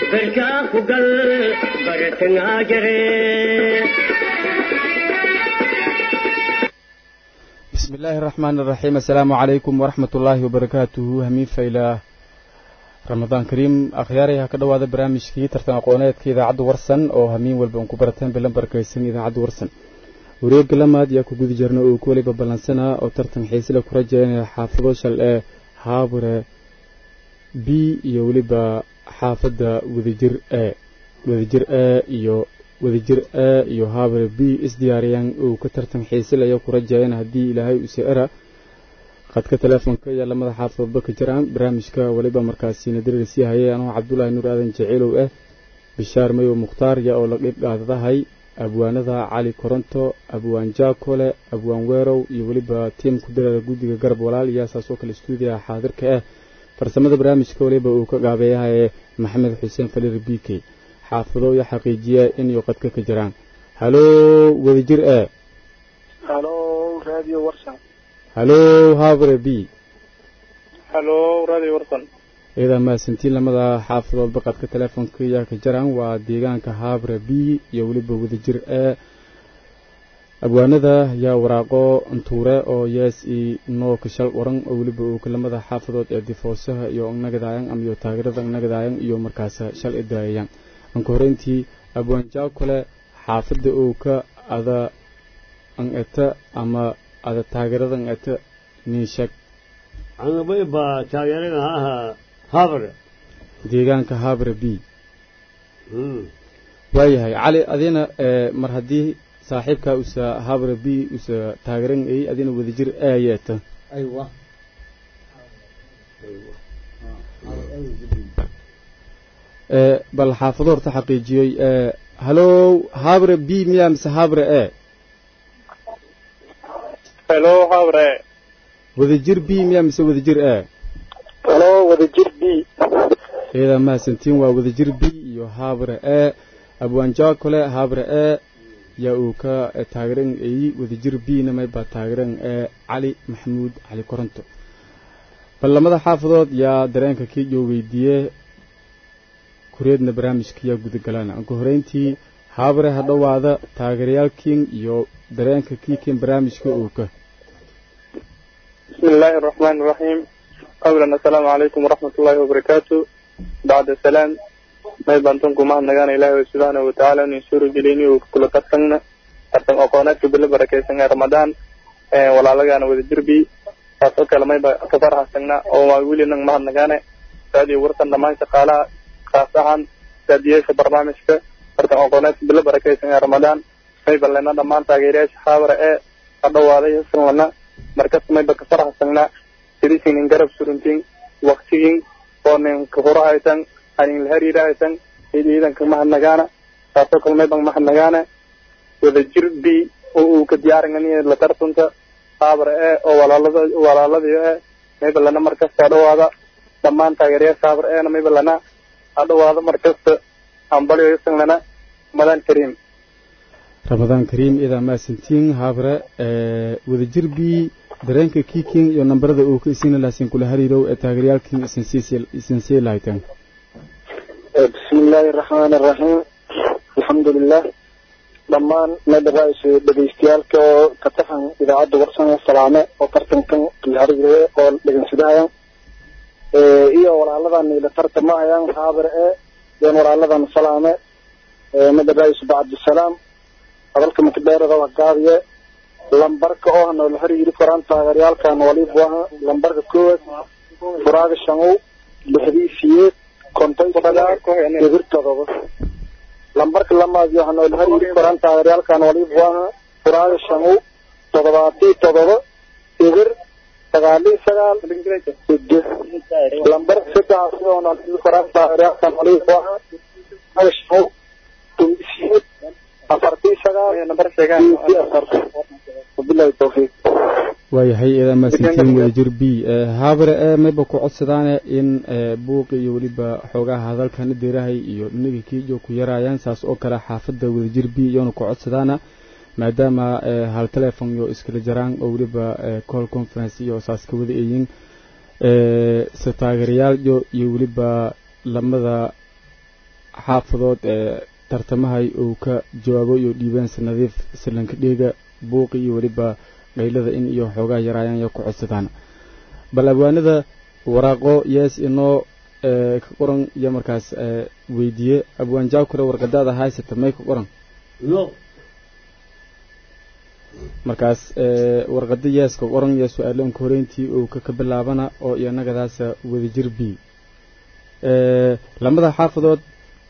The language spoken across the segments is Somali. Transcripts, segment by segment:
berkaa ku gal baratangaa jare بسم الله الرحمن الرحيم السلام عليكم ورحمة الله وبركاته همين فإلى رمضان كريم أخياري هكذا هذا برامج كي ترتنا قونات كي إذا عدو ورسن أو همين والبنكو برتين بلنبر كيسن إذا عدو ورسن wareega lamaad yaa ku guda jirna uu kuwaliba ballansanaa oo tartan xiisila ku rajaynaya xaafado shal ee haabure b iyo weliba xaafadda wadajir e wadajir e iyo wadajir e iyo haabure b isdiyaariyaan uu ka tartan xiisilaya ku rajayana haddii ilaahay use era qadka teleefonka iyo lamada xaafadoodba ka jiraan barnaamijka weliba markaasina darirsii hayay anoo cabdulaahi nuur aadan jeceelow ah bishaar mayow mukhtaar yaa oo la dhib dhaadadahay abwaanada cali koronto abwaan jaakole abwaan weerow iyo weliba tiimku dareera guddiga garab walaal iyo saasoo kale stuudiyaha xaadirka ah farsamada barnaamijka weliba uu ka gaabeeyahaye maxamed xuseen falir b k xaafado iyo xaqiijiya inay qadka ka jiraan halo wadajir e halo radio warsan halo habre b halo radio warsan iyadaa mahadsantiin lamada xaafadood baqadka teleefonka yaa ka jiraan waa deegaanka habre b iyo weliba wadajir ee abwaanada yaa waraaqo ntuure oo yees i noo kashal waran oo weliba uu lamada xaafadood ee difoosaha iyo nagadayan ama iyo taageerada nagadayan iyo markaas shal i daayayaan anka horeyntii abwaan jaakole xaafadda uu ka ada an eta ama ada taageerada an eta nin sheeg anabay baa taageerada ha habre deegaanka habre b waayahay cali adina mar haddii saaxiibkaa usa habre b usa taageeran ay adina wadajir aayeeta aywa bal xaafado horta xaqiijiyey halo habre b miya mise habre e helo habre wadajir b miya mise wadajir e halo wadajir b iyadaa mahadsantiin waa wadajir b iyo habre e abwaan jaakole habre e yaa uu ka taageeran ay wadajir b namay baa taageeran ee cali maxamuud cali koronto bal lamada xaafadood yaa dareenka kii joo weydiiye kureedna barnaamijka yaa gudagalaana anka horeyntii habre ha dhowaada taageerayaalkiin iyo dareenka kiikin barnaamijka uu ka بسم الله الرحمن الرحيم أولا السلام عليكم ورحمة الله وبركاته بعد السلام ما يبانتونكم ما نغانا إلهي سبحانه وتعالى نسور جليني وكل ترسلنا ترسل أقوانات بالله بركة سنة رمضان ولا لغانا وذجربي فاسوك لما يبا كفرها سنة أو ما يقولي نغ ما نغانا فهذه ورسل نمان شقالا خاصة تديش برنامجك ترسل أقوانات بالله بركة سنة رمضان ما يبا لنا نمان تاغيريش حاورة إيه قدوا هذا يسر لنا markas mayba ka faraxsanaa sidisiinin garab suruntiin waktigin oo nin kahoro haytan anin la hariira haytan id ciidanka mahadnagaana taasoo kale mayban mahadnagaana wadajir b oo uu ka diyaaringaniya la tartunta haabra e oo walaalada walaaladii e mayba lana markasta adhawaada dhammaan taageerayaasha haabra eena mayba lana adhawaada markasta ambalyo isan lana madaan kariim ramadaan kariim iyadaa mahadsantiin habre wadajir b dareenka kiikin iyo nambarada uu ka isiina laasin kula hariirow ee taageerayaalkiin isin sii lahayteen بسم الله الرحمن الرحيم الحمد لله dhammaan madaraas dhagaystayaalka oo ka taxan idaacadda warsana salaame oo tartankan lahariire oo dhegeysadahayaan iyo walaaladan ila tartamahayaan haabir e yan walaaladan salaame madaraas bacabdisalaam hadalka makabeerada waa gaabiye lambarka oo hana la xiriiri karaan taageeryaalkan waliba waa lambarka koowaad furaaga shangow lixdii siyeed konton sagaal eber todoba lambarka lamaad waxana la xiriiri karaan taageeryaalkan waliba waa furaaga shangow toddobaatii todoba eber sagaalii sagaal side lambarka saddex sidoona la xiriiri karaan taageeryaalkan waliba waa furaaga shangow siyeed afartii sagaal afar wabilahi tawfiiq waayahay idaa maasantiin wadajir b haabare ee mayba ku codsadaane in buuqi iyo weliba xoogaha hadalkana deerahay iyo dhinaga kiijo ku yaraayaan saas oo kale xaafadda wadajir b iyoona ku codsadaana maadaama hal telefon iyo iskala jaraan oo weliba call conference iyo saas ka wada eeyin se taageerayaal iyo iyo weliba lamada xaafadood ee tartamahay uu ka jawaabo iyo dhiibeensa nadiif silanka dheega buuqi iyo weliba qaylada in iyo xoogaa yaraayaan iyo ku codsadaan bal abwaanada waraaqo yees inoo ka qoran iyo markaas weydiiye abwaan jaakure warqadaada haysata may ka qoran no markaas warqada yeeska qoran iyo su-aaloonka horeyntii uu ka ka bilaabana oo iyanagadaasa wadajir b lamada xaafadood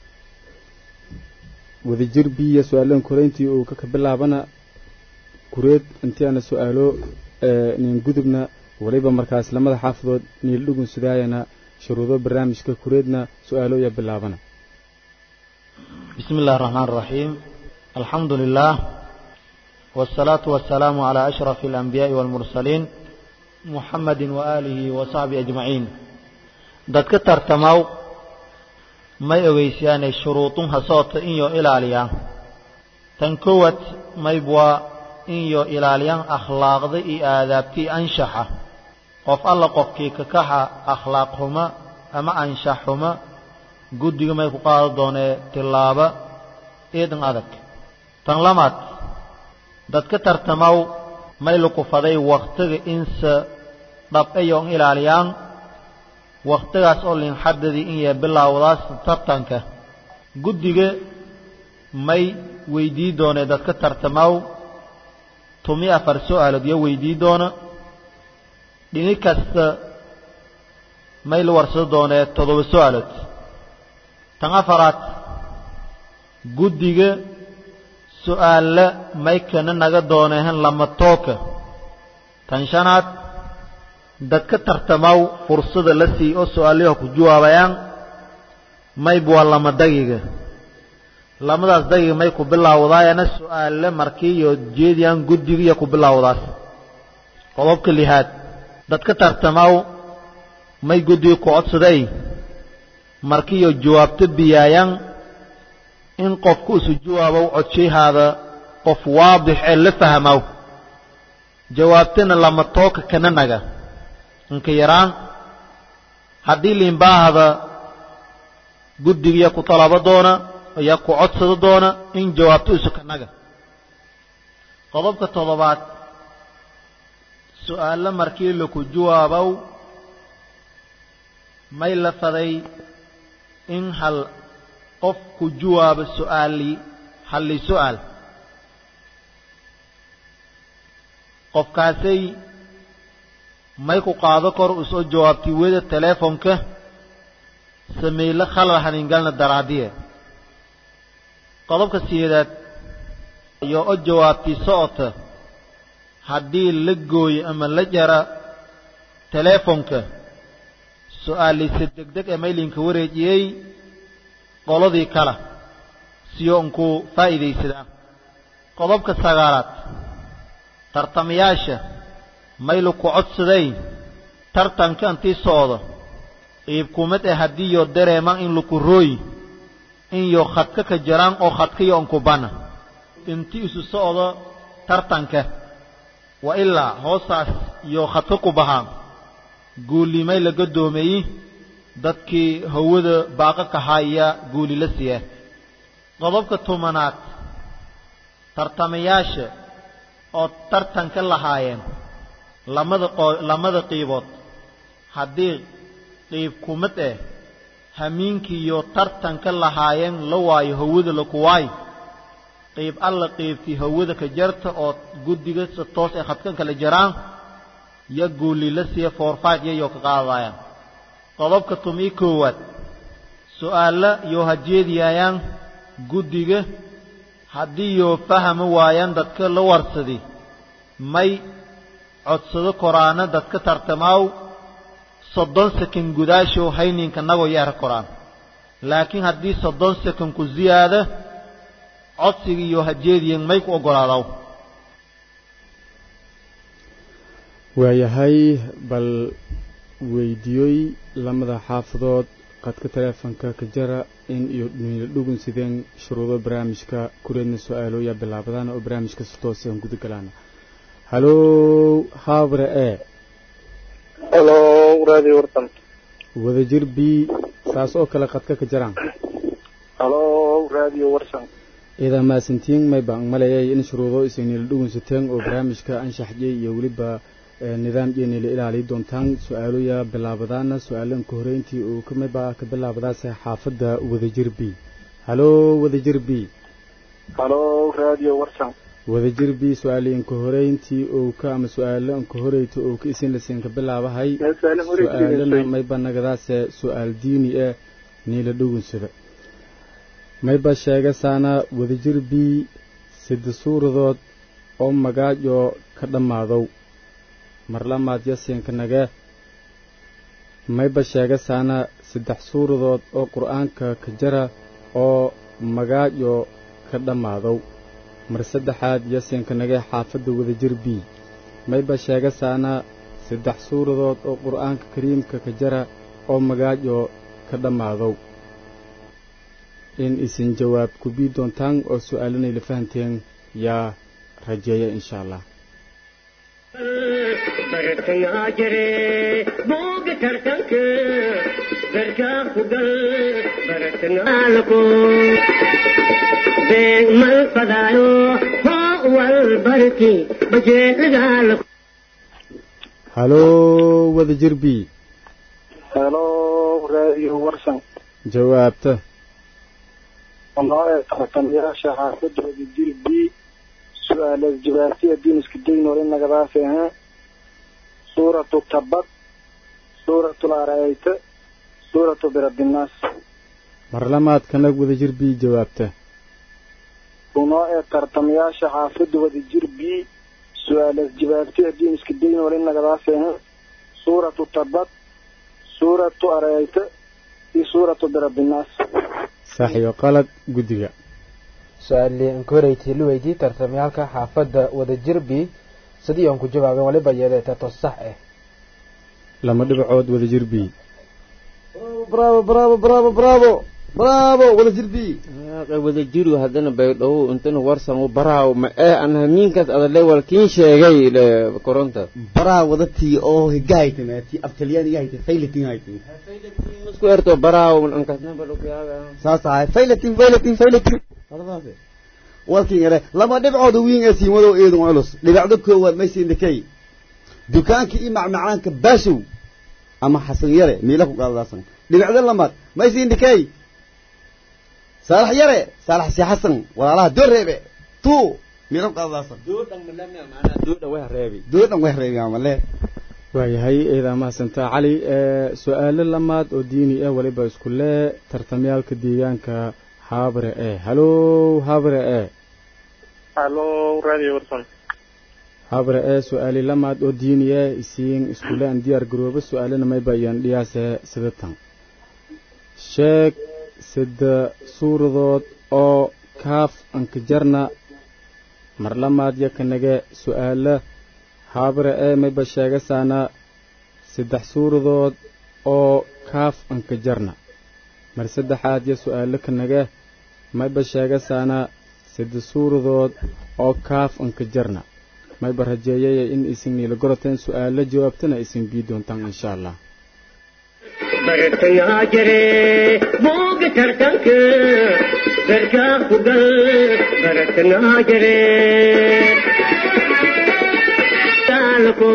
wadajir b iyo su-aaloonka horeyntii uu ka ka bilaabana kureed intii aana su-aalo nin gudubna waliba markaas lamada xaafadood niil dhugun sidaayana shuruudo barnaamijka kureedna su-aalo iyo bilaabana بسم الله الرحمن الرحيم الحمد لله والصلاة والسلام على أشرف الأنبياء والمرسلين محمد وآله وصحبه أجمعين dadka tartamaw may ogeysiyaanay shuruudunha soota inyo ilaaliyaa tan kowad maybwa inyo ilaaliyaan akhlaaqda iyo aadaabtii anshaxa qof alla qofkii kakaxa akhlaaq xuma ama anshax xuma guddiga may ku qaado doonee tillaaba eedan adag tan lamaad dadka tartamaw may lukufaday wakhtiga inse dhab'ayo n ilaaliyaan wakhtigaas oo linxadadii in yee bilaawdaas tartanka guddiga may weydii doonee dadka tartamaw tumi afar su-aalood iyo weydii doona dhini kasta may la warsado doonee toddoba su-aalood tan afaraad guddiga su-aalla may kana naga doonehen lama tooka tan shanaad dadka tartamaw fursada la sii oo su-aalayaha ku jawaabayaan mayb waa lama dagiga lamadaas dagiga may ku bilaawdaayana su-aale markii iyo jeediyaan guddiga iyo ku bilaawdaas qodobka lihaad dadka tartamaw may guddiga ku codsaday markii iyo jawaabto biyaayaan in qofku isu jawaabow codshahaada qof waadix ee la fahmow jawaabtana lama tooka kana naga inka yaraan haddii liinbaahada guddigiya ku talabo doona ayaa ku codsado doona in jawaabto isu kanaga qodobka toddobaad su-aalo markii laku jawaabow may la faday in hal qof ku jawaabo su-aali halli su-aal qofkaasay may ku qaado kor u soo jawaabtay weda teleefonka sameyle khalal haningalna daraadiye qodobka sideedaad iyo o jawaabtay socota haddii la gooyo ama la jara teleefonka su-aaliise degdeg ee maylinka wareejiyey qoladii kale siyo unkuu faa'iidaysadaa qodobka sagaalaad tartamayaasha maylu ku codsaday tartanka intii socdo iibkumad ee haddiiyo dareemaan in laku rooyi inyo khadka ka jaraan oo khadkayo unkubana intii isu socdo tartanka wa ilaa hoosaas iyo khadka ku bahaan guulimay laga doomeeyey dadkii hawada baaqa kahaya guuli la siiya qodobka tobanaad tartamayaasha oo tartanka lahaayeen lamada lamada qiibood haddii qiib kumad eh hamiinkiiyo tartanka lahaayeen la waayo hawada laku waayo qiib alla qiibtii hawada ka jarta oo guddiga si toos ay khadkan kala jaraan yo guuli la siiya foorfaaj yayoo ka qaadayaan qodobka tumii koowaad su-aalla yoo hajeediyaayaan guddiga haddii yoo fahmi waayaan dadka la warsadi may codsado koraana dadka tartamaaw soddon sakan gudaashow hayninka nagoo yeera koraan laakiin haddii soddon sakan ku ziyaada codsiga iyo hajeediyan may ku oggolaadaw waayahay bal weydiiyoy lamada xaafadood qadka teleefonka ka jara in iyo niila dhugun sideen shuruudo barnaamijka kureedna su-aalooya bilaabadaan oo barnaamijka si toos aan guda galaana halow haabre e halo radio wartan wadajir b saas oo kale qadka ka jaraan halo radio warsan idaa maasantiin may baan malayay in shuruudo isinila dhugunsateen oo barnaamijka anshaxjay iyo weliba nidaam iyoynila ilaaliyi doontaan su-aaloya bilaabadaana su-aalan ka horeyntii uu kamidba ka bilaabadaase xaafadda wadajir b halo wadajir b halo radio warsan wadajir b su-aaliyan ka horeyntii ou ka ama su-aalan ka horeyta ou ka isin lasiin ka bilaabahay su-aalana mayba nagadaase su-aal diini eh niila dhugunsada mayba sheegasaana wadajir b sida suuradood oo magaajo ka dhammaadow marlamaad yasiinka nage mayba sheegasaana saddex suuradood oo qur-aanka ka jara oo magaajo ka dhammaadow mar saddexaad yasiinka nage xaafadda wadajir b mayba sheegasaana saddex suuradood oo qur-aanka kariimka ka jara oo magaajo ka dhammaadow in isin jawaab ku bii doontaan oo su-aalanay la fahanteen yaa rajeeya insha allah bartangaa jire booga tartanka garkaa ku gal bartangaalako beeg mal fadaayo hoo wal barki bajeelagaalako halo wadajir b halo radio warsan jawaabta noo ee tartamayaasha xaafadooda jir b su-aalaas jawaabtiya diiniska daynol in nagadaas ahaa suuratu tabad suuratu larayta suuratu birabinaas marlamaad kanag wadajir b jawaabta unoo ee tartamayaasha xaafada wadajir b su-aalaas jawaabtiya diiniska daynol in nagadaas ahaa suuratu tabad suuratu arayta iyo suuratu birabinaas sax iyo qalad guddiga su-aali aan ka horeytay la weydii tartamayaalka xaafadda wadajir b sidii aan ku jawaabeen waliba yeedee tato sax ah lama dhibacood wadajir b bravo bravo bravo bravo bravo wadajir b wadajiru haddana baydhow intana warsan u baraaw ma ee aan hamiinkaas adale walkiin sheegay koronta baraa wadatii oo higahayta ti aftalyaanigahayta faylatin hayta isku erto baraaw ankasnabadhokaaga saas ahay faylatin faylatin faylatin walkin ere lama dhibcooda wiin ee siimadow eedun culus dhibacdo koowaad maysiindakay dukaanka iyo macmacaanka baashow ama xasan yare miila ku qaadadaasan dhibacdo lamaad maysiindakay saalax yare saalax si xasan walaalaha doo reebe tu miila ku qaadadaasan doodhan way reebi amale waayahay eedaa mahadsantaa cali su-aalo lamaad oo diini ah waliba isku lee tartamyaalka deegaanka habre e halo habre e halo radio warsan habre e su-aali lamaad oo diini ah isiin iskule aan diyaar garoobo su-aalana mayba iyaan dhiyaase sidatan sheeg sida suuradood oo kaaf anka jarna mar lamaad yakanage su-aala habre e mayba sheegasaana saddex suuradood oo kaaf anka jarna mar saddexaad yo su-aalo kanage mayba sheegasaana saddex suuradood oo kaaf anka jarna mayba rajeeyaya in isin niila goroteen su-aalo jawaabtana isin bii doontaan insha allah bartangaa jire booga tartanka garkaa ku gal bartangaa jire taalako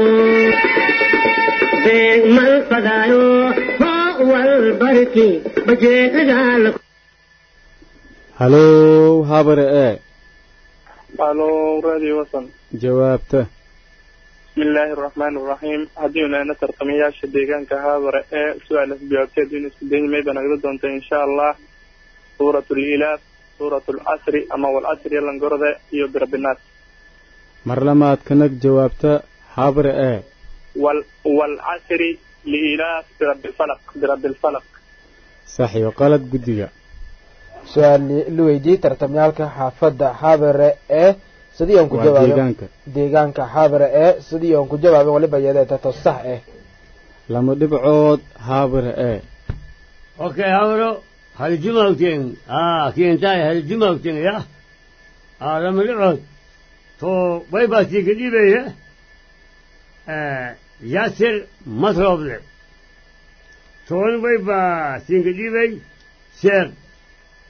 beeg mal fadaayo hoo wal barki bajeelagaalako halo habare e halo radio warsan jawaabta bismillaahi araxmaani araxiim haddii naana tartamayaasha deegaanka haabare ee su-aalas jawaabteed in isku daymay baa nagala doonta insha allah suurat lilaaf suurat lcasri ama walcasri langorode iyo birabinaas mar lamaad kanag jawaabta habare e wal walcasri liilaaf birabilfalaq birabilfalaq sax iyo qalad guddiga su-aali la weydii tartamyaalka xaafadda xaabare ee sidii aan ku waa jawaabeen deegaanka deegaanka xaabare ee sidii aan ku jawaabeen waliba yeedee tato sax ah lama dhibcood habare e Okay, habro, haljumawten. Ah, kientai haljumawten ya. Ah, lama dhibcood. To way baa sii kadhibaya. Eh, Yasir Masroble. Toon way baa sii kadhibay. Sheekh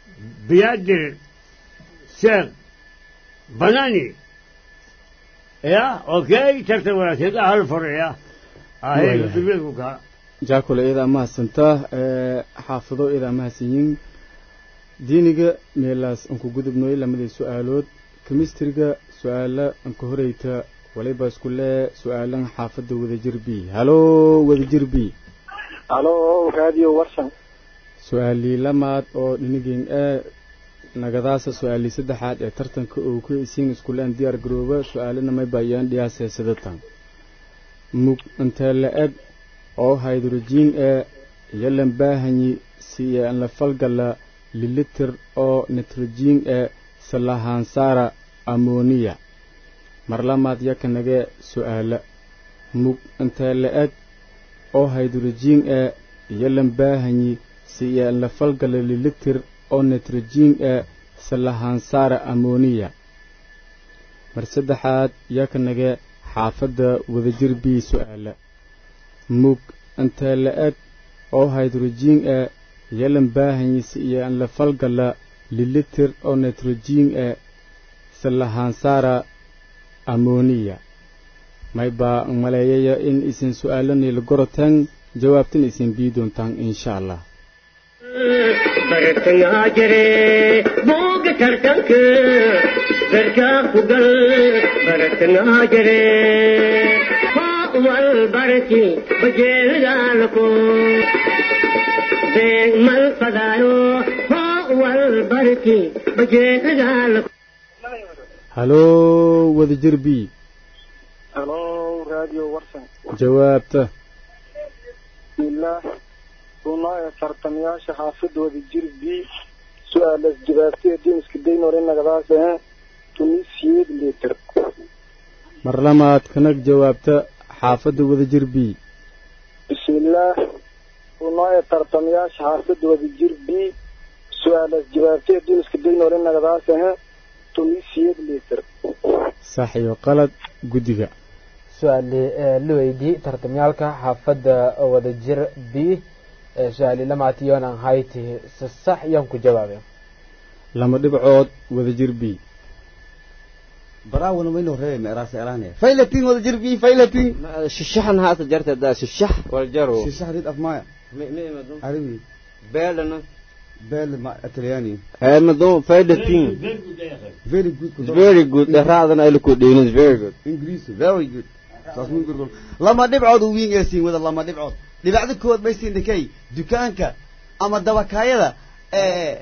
بيادر شيخ بناني يا اوكي ترتب كده على الفرع يا هاي ويا. تبيك jaakule iyadaa mahadsantaa ee xaafido iyadaa mahadsanyiin diiniga meelaas anku gudubnoy lamadii su-aalood kemistriga su-aala anka horeyta waliba isku lee su-aalan xaafadda wadajir b halo wadajir b halo radio warsan su-aalii lamaad oo dhinigeen ee nagadaasa su-aalii saddexaad ee tartanka uu ku isiin iskuleen diyaar garooba su-aalana may baayaan dhiyaasee sidatan mug intee la-eg oo haydrojiin ee yalan baahanyi siye an la falgala lilitir oo nitrojiin ee salahaansaara amoniya mar lamaad yakanagee su-aala mug intee la-eg oo haydrojiin ee yalan baahanyi siye an la falgala lilitir oo nitrojiin ee salahaansaara amoniya mar saddexaad yakanagee xaafadda wadajir b su-aala mug intee la-eg oo haydrojiin ee yalan baahanyisa iyo an la falgala lilitir oo nitrojiin ee salahaansaara amoniya may baa maleeyaya in isin su-aalanii la gorotaan jawaabtan isin bii doontaan insha allah bartangaa jire buuga tartanka darkaa ku gal bartangaa jire wal barki bajeelidaalko beeg mal fadaayo wal barki bajeelidaalko halo wadajir b halo radio warsan jawaabta bismillaah runaayo tartamayaasha xaafadooda jir b su-aalas jawaabtay diimiska daynore nagadaas ahe tunisiyeed litir mar lamaad kanag jawaabta xaafadda wadajir b bismillaah runaayo tartamayaasha xaafadooda jir b su-aalas jawaabtay diimiska daynore nagadaas ahe tunisiyeed litir sax iyo qalad guddiga su-aali la weydii tartamyaalka xaafadda wadajir b ee su-aali lamaatiyonan hayti si sax yaan ku jawaabeen lama dhibcood wadajir b براون وين هري مراس إعلانية فايلتين ولا جربي فايلتين ششحن هات جرت دا ششح والجرو شو شهر أفمايا عربي بيلنا بيل ما أترياني هاي مدو فايدتين very good It's very good. The rather I look at is very good. إنجليزي very good تصميم قرقل لما دبعود وين يسين ولا لما دبعود دبعد كود بيسين دكي دكانك أما دبكايدا إيه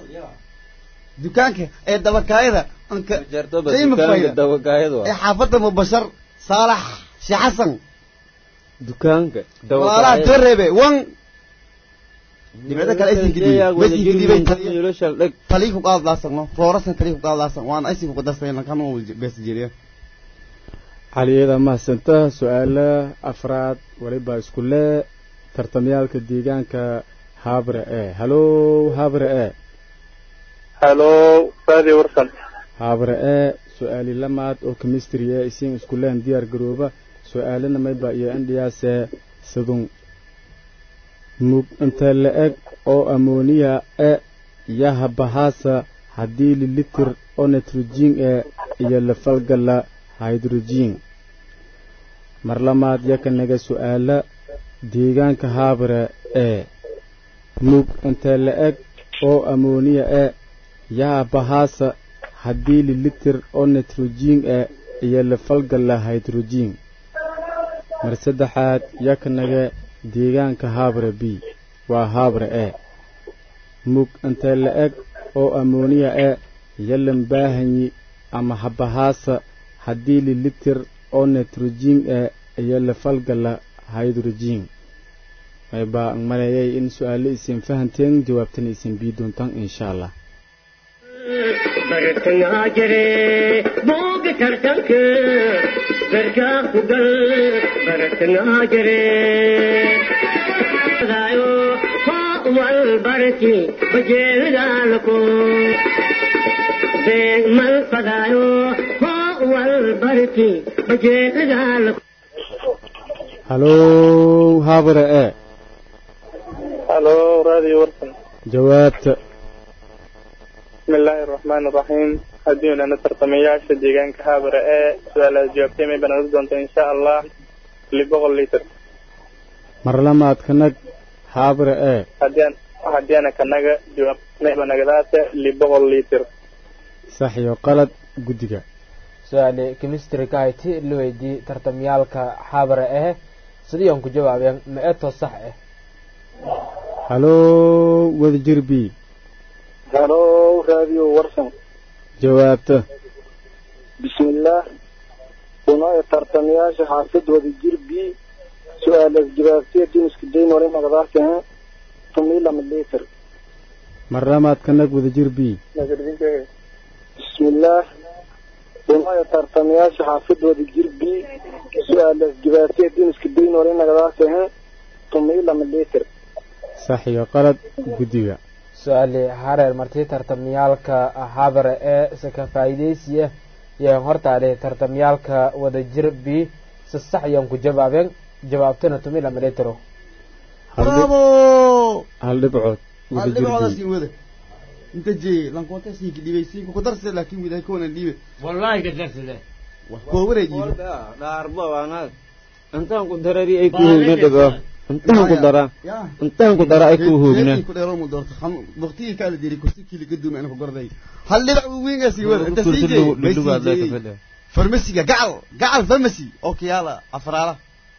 دكانك إيه دبكايدا أنك جرتو بس قيمة كان فايدة. دوا قايدوا إيه حافظة مبشر صالح شي حسن دكانك دوا ولا تربي وان دبعد كلا إسين كدي بس يكدي بين تلي تليك وقال لاسن فورسن تليك وقال لاسن وان أيسين وقدستين كانوا بس جيريا caliyada mahadsantaa su-aala afraad waliba isku lee tartamyaalka deegaanka habre e halo habre e halo radio warsan habre e su-aali lamaad oo chemistry e isiin isku leen diyaar garooba su-aalana mayba iyo indhiyaase sidun mug intee la-eg oo amoniya e yaha bahaasa haddii lilitir oo nitrojiin e iyo lafalgala hydrojiin mar lamaad yakanaga su-aala deegaanka habre ee mug intee la-eg oo amoniya e yaa bahaasa haddii lilitir oo nitrojiin e iyo lafalgala hydrojiin mar saddexaad yakanaga deegaanka habre b waa habre e mug intee la-eg oo amoniya e yalan baahanyi ama habahaasa haddii lilitir oo nitrojiin e iyo lafalgala hydrojiin maybaa maleeyay in su-aalo isin fahanteen jawaabtana isin bii doontaan insha allah bartangaa jire buuga tartanka darkaa ku gal bartangaa jire daayo wal barki bajeelidaalko beeg mal fadaayo wal barki bajeelidaalko halo habre e halo radio warsan jawaabta bismi illaahi araxmaani araxiim haddiinana tartamayaasha deegaanka haabara ee su-aalaad jawaabtay may banaan doonta insha allah li boqol litir mar lamaad ka nag haabra ee haddii haddii ana kanaga jawaabtay banagadaate li boqol litir sax iyo qalad guddiga su-aale chemistry ka hayti la weydii tartamyaalka xabara ah sidii aan ku jawaabeen ma eto sax ah haloo wadajir b halo radio warsan jawaabta bismillaah unaayo tartamayaasha xaafid wadajir b su-aalaas jawaabtiya diniska dayn wali nagadaakeen tumilama liter mar lamaad ka nag wadajir b bismillaah unaayo tartamayaasha xaafid wadajir b su-aalaas jawaabtiya diniska dayn wali nagadaakeen tumilama liter sax iyo qalad guddiga su-aale hareer martii tartamyaalka xabara ee se ka faa'iidaysiya yaan hortaadhe tartamyaalka wadajir b si sax yaan ku jawaabeen jawaabtana tumi lama litiro bravo hal dhibcood hal wadajir dhibcooda b siin wada inta jee lankoonta siinka dhibay siinka ku darse laakiin widahay koonan dhiibe والله قدرت له koo wareejiiba dhaarba waanaad intaan ku darari ay ku hoogna dhigo intaan ku dara ya intaan ku dara ay ku hoogna ku dheero mu doorto xam waqtigii kala diri kursi kili gaduuma ina ku gorday hal dhibac uu wiinga sii wada inta sii jee may sii jeeyey farmasiga gacal gacal farmasi oo kiyaala afraala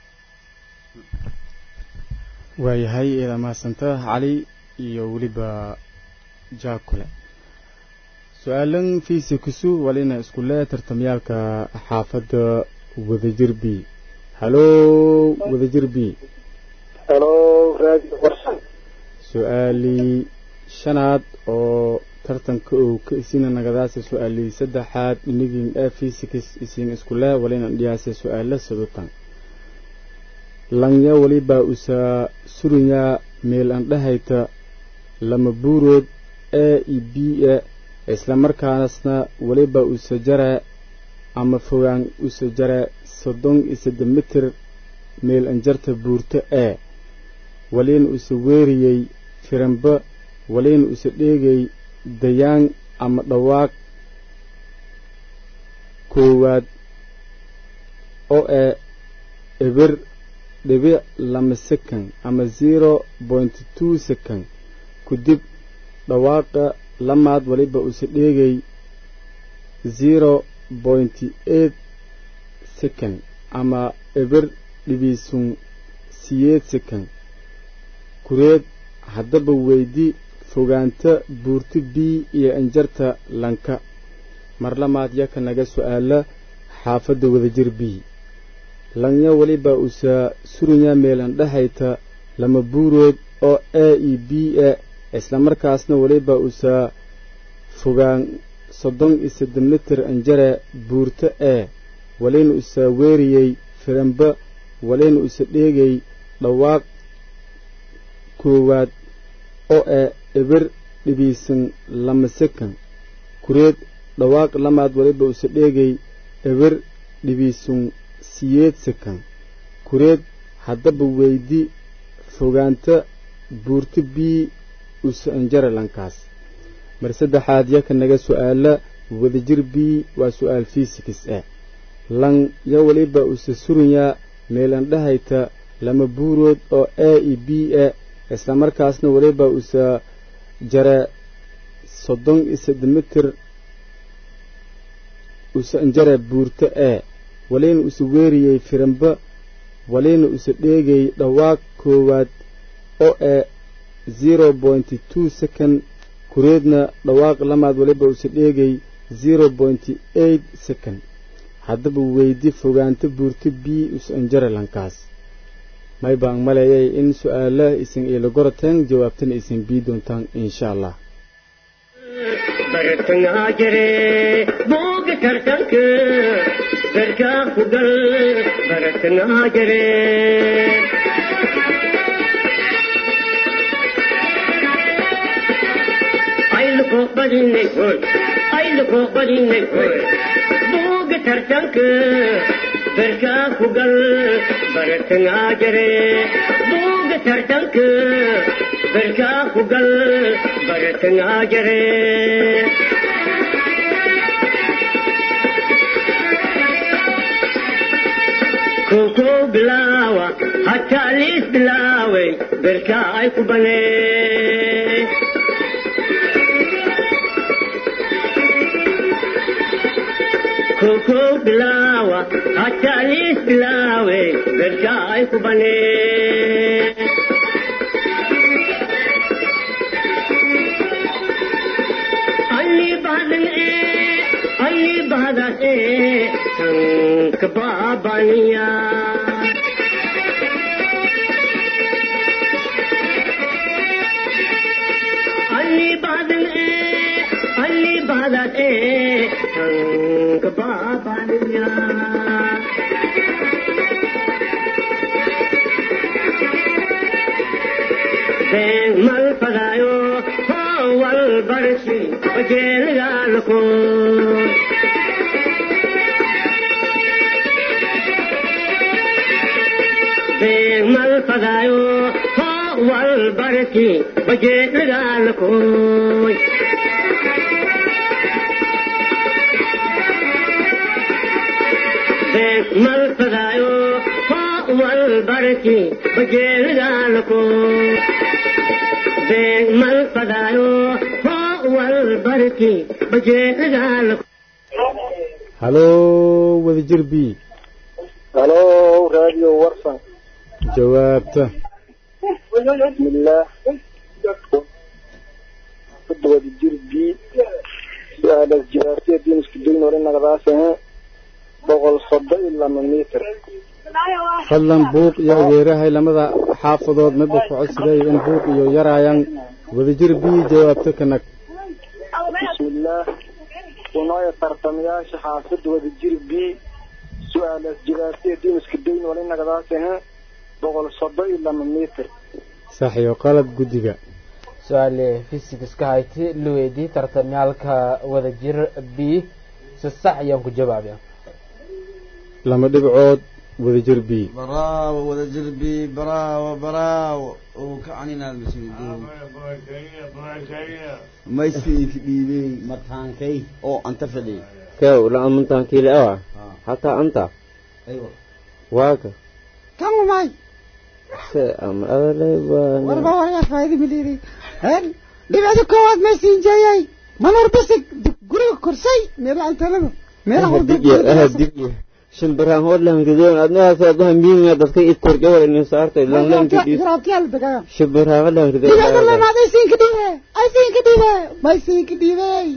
waayahay eeda mahadsanta cali iyo weliba jaakule su-aalan fiisa kusu walina isku lee tartamyaalka xaafadda wadajir b haloo wadajir b halo radio warsan su-aalii shanaad oo tartanka uu ka isina nagadaasa su-aalii saddexaad inagin ee physics isin iskule walina dhiyaasa su-aala sadutan lanya waliba usa surinyaa meel andhahayta lama buurood a iyo b e isla markaasna waliba usa jara ama fogaan usa jara soddon iyo saddex mitir meel anjarta buurto e waliina usa weeriyey firanba waliina usa dheegay dayaan ama dhawaaq koowaad oo ee eber dhibic lama second ama zero point two second kudib dhawaaqa lamaad waliba usa dheegay zero point eight second ama eber dhibiisun siyeed second kureed haddaba weydi fogaanta buurti b iyo anjarta lanka mar lamaad yaka naga su-aala xaafadda wadajir b lanya weliba usa surunya meelan dhahayta lama buurood oo a iyo b e isla markaasna weliba usa fogaan soddon iyo saddex mitir anjare buurto e walina usa weeriyey firanba walina usa dheegay dhawaaq koowaad oo ee eber dhibiisan lama sekan kureed dhawaaq lamaad waliba usa dheegay eber dhibiisun siyeed sekan kureed haddaba weydi fogaanta buurto b usa anjara lankaas mar saddexaad yaka naga su-aala wadajir b waa su-aal fisikis ah lan ya waliba usa surinyaa meelan dhahayta lama buurood oo a iyo b e isla markaasna waliba usa jara soddon iyo saddex mitir usa anjara buurto e walina usa weeriyey firanba walina usa dheegay dhawaaq koowaad oo ee zero point two second kureedna dhawaaq lamaad waliba usa dheegay zero point eight second haddaba weydi fogaanta buurto b usa anjara lankaas may baan maleeyay in su-aala isin iila goroteen jawaabtana isin bii doontaan insha allah bartangaa jire booga tartanka garkaa ku gal bartangaa jire ayluko badinay hoy ayluko badinay hoy booga tartanka garkaa ku gal bartangaa jire booga tartanka berkaa ku gal baratangaa jare koko bilaawa hataa liis bilaaway berkaa ay ku banee koko bilaawa hataa liis bilaawe berkaa ay ku banee alli bahdan ee alli bahdan ee tanka baabaniya alli bahdan ee alli bahdan ee tanka baabaniya been mal fadaayo howal barsi wajeelgaalko been mal fadaayo howal barsi wajeelgaalkoy been mal fadaayo howal barsi wajeelgaalkoy been mal fadaayo howal barsi wajeelgaalko halo wadajir b halo radio warsan jawaabta bismillaah kudawada jir b su-aalaas jawaabtiya diiniska dayn hore nagadaasaheen boqol soddon iyo lama mitir fadlan buuq iyo adeerahay lamada xaafadood midba ku codsiday in buuq iyo yaraayaan wadajir b jawaabta kanag bismillaah unooya tartamayaasha xaafada wada jir b su-aalaas jawaabtiya diiniska dayn hore nagadaasaheen boqol soddon iyo lama mitir sax iyo qalad guddiga su-aale fisikska hayti la weydii tartamyaalka wadajir b si sax ayaan ku jawaabaya lama dhibcood wadajir b bravo wadajir b bravo bravo uu ka caninaad masjidin maysiinka dhiibey mataankay oo anta fadhiy kew la amantaan kiile awa hataa anta aywa waaka kan umay se ama adalay baa warba warya faayda miliri hen dhibicda koowaad may siin jeeyay manor bisig guriga korsay meela antalada meela digya aha digya shimbiraan hodlan gidoon adnaas adaha miinga dadka id korjawal in saartay lan lan gidi yaraabtiyaal dagaa shimbiraan hodlan dhibicda gidoon lamaad ay siinka dhiibe ay siinka dhiibe may siinka dhiibey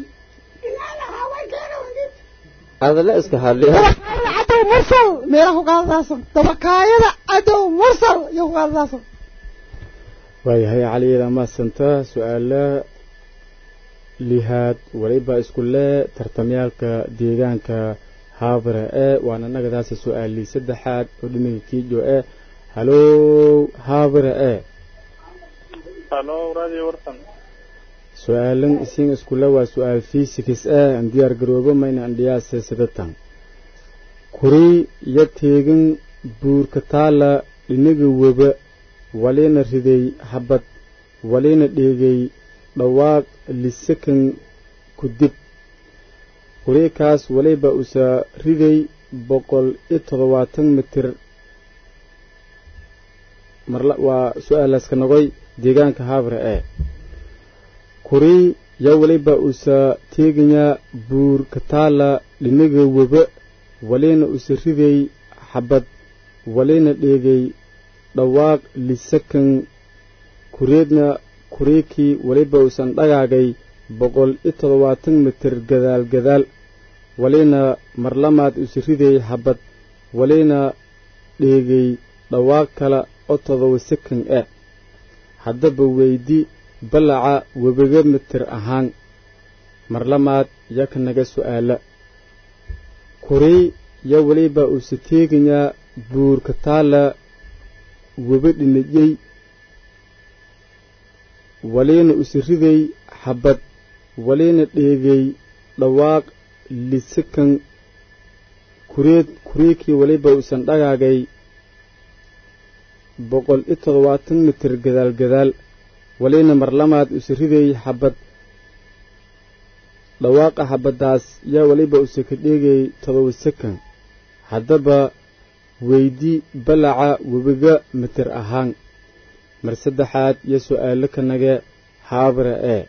adala iska hadli cadow mursal meela ku qaadadaasan dabakaayada cadow mursal iyo ku qaadadaasan waayahay caliila maasanta su-aala lihaad waliba isku lee tartamyaalka deegaanka haabare ee waana nagadaasi su-aalii saddexaad oo dhinaga kiijo ee halow haabare ee halo radio warsan su-aalan isin iskule waa su-aal fisikis ah aan diyaar garoobo mayna andhiyaase sidatan kuri iyo teegin buurka taala dhinaga weba walina riday habad walina dheegay dhawaaq lisakan ku dib kuriikaas waliba usa riday boqol iyo toddobaatan mitir marla waa su-aalaska nogoy deegaanka habre ee kuri yo waliba usa teegayaa buur kataala dhinaga weba walina usa riday xabad walina dheegay dhawaaq lisakan kureedna kuriikii waliba usan dhagaagay boqol iyo toddobaatan mitir gadaal gadaal walina marlamaad usa riday xabad walina dheegay dhawaaq kale oo todoba sakan ah haddaba weydi ballaca webiga mitir ahaan marlamaad yaka naga su'aala kurii yo weliba uuse teegayaa buurka taala weba dhinajey waliina use riday xabad waliina dheegay dhawaaq lisakan kureed kuriikii weliba uusan dhagaagay boqol iyo toddobaatan mitir gadaal gadaal walina marlamaad use riday xabad dhawaaqa xabaddaas yaa weliba use ka dheegay todoba sakan haddaba weydi balaca webiga mitir ahaan mar saddexaad iyo su'aalo ka nage haabra ee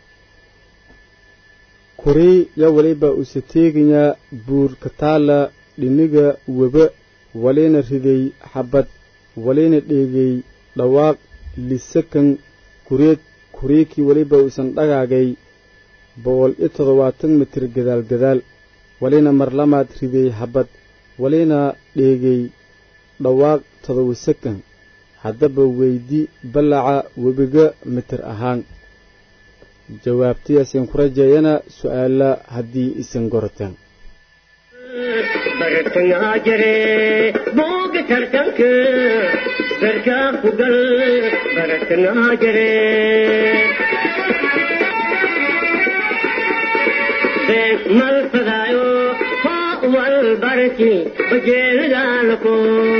kurii yaa weliba use teegayaa buur kataala dhiniga weba walina riday xabad walina dheegay dhawaaq lisakan kureed kuriikii weliba uusan dhagaagay boqol iyo toddobaatan mitir gadaal gadaal walina marlamaad riday xabad walina dheegay dhawaaq todoba sakan haddaba weydi ballaca webiga mitir ahaan jawaabtayaasin ku rajeeyana su'aala haddii isan gorataan bartangaa jire booga tartanka barkaa ku gal bartangaa jire beeg mal fadaayo hoo wal barki bajeelidaalako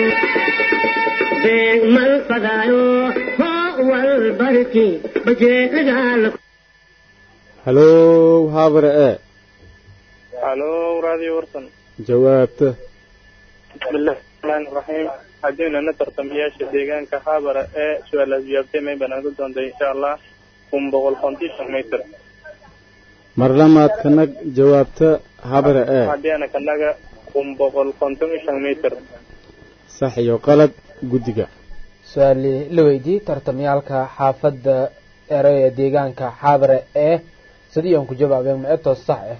beeg mal fadaayo hoo wal barki bajeelidaalako halow haabra ee halo raadiyo warsan jawaabta bismillahi raxmaani raxiim haddiinana tartamayaasha deegaanka haabara ee su-aalaas jawaabtay may banaagu doontay insha allah kun boqol konton mitir marlamaad kanag jawaabta habra ee haddiana kanaga kun boqol konton iyo shan mitir sax iyo qalad guddiga su-aali la weydii tartamayaalka xaafadda ere ee deegaanka xaabare ee sidii aan ku jawaabeen ma etoo sax ah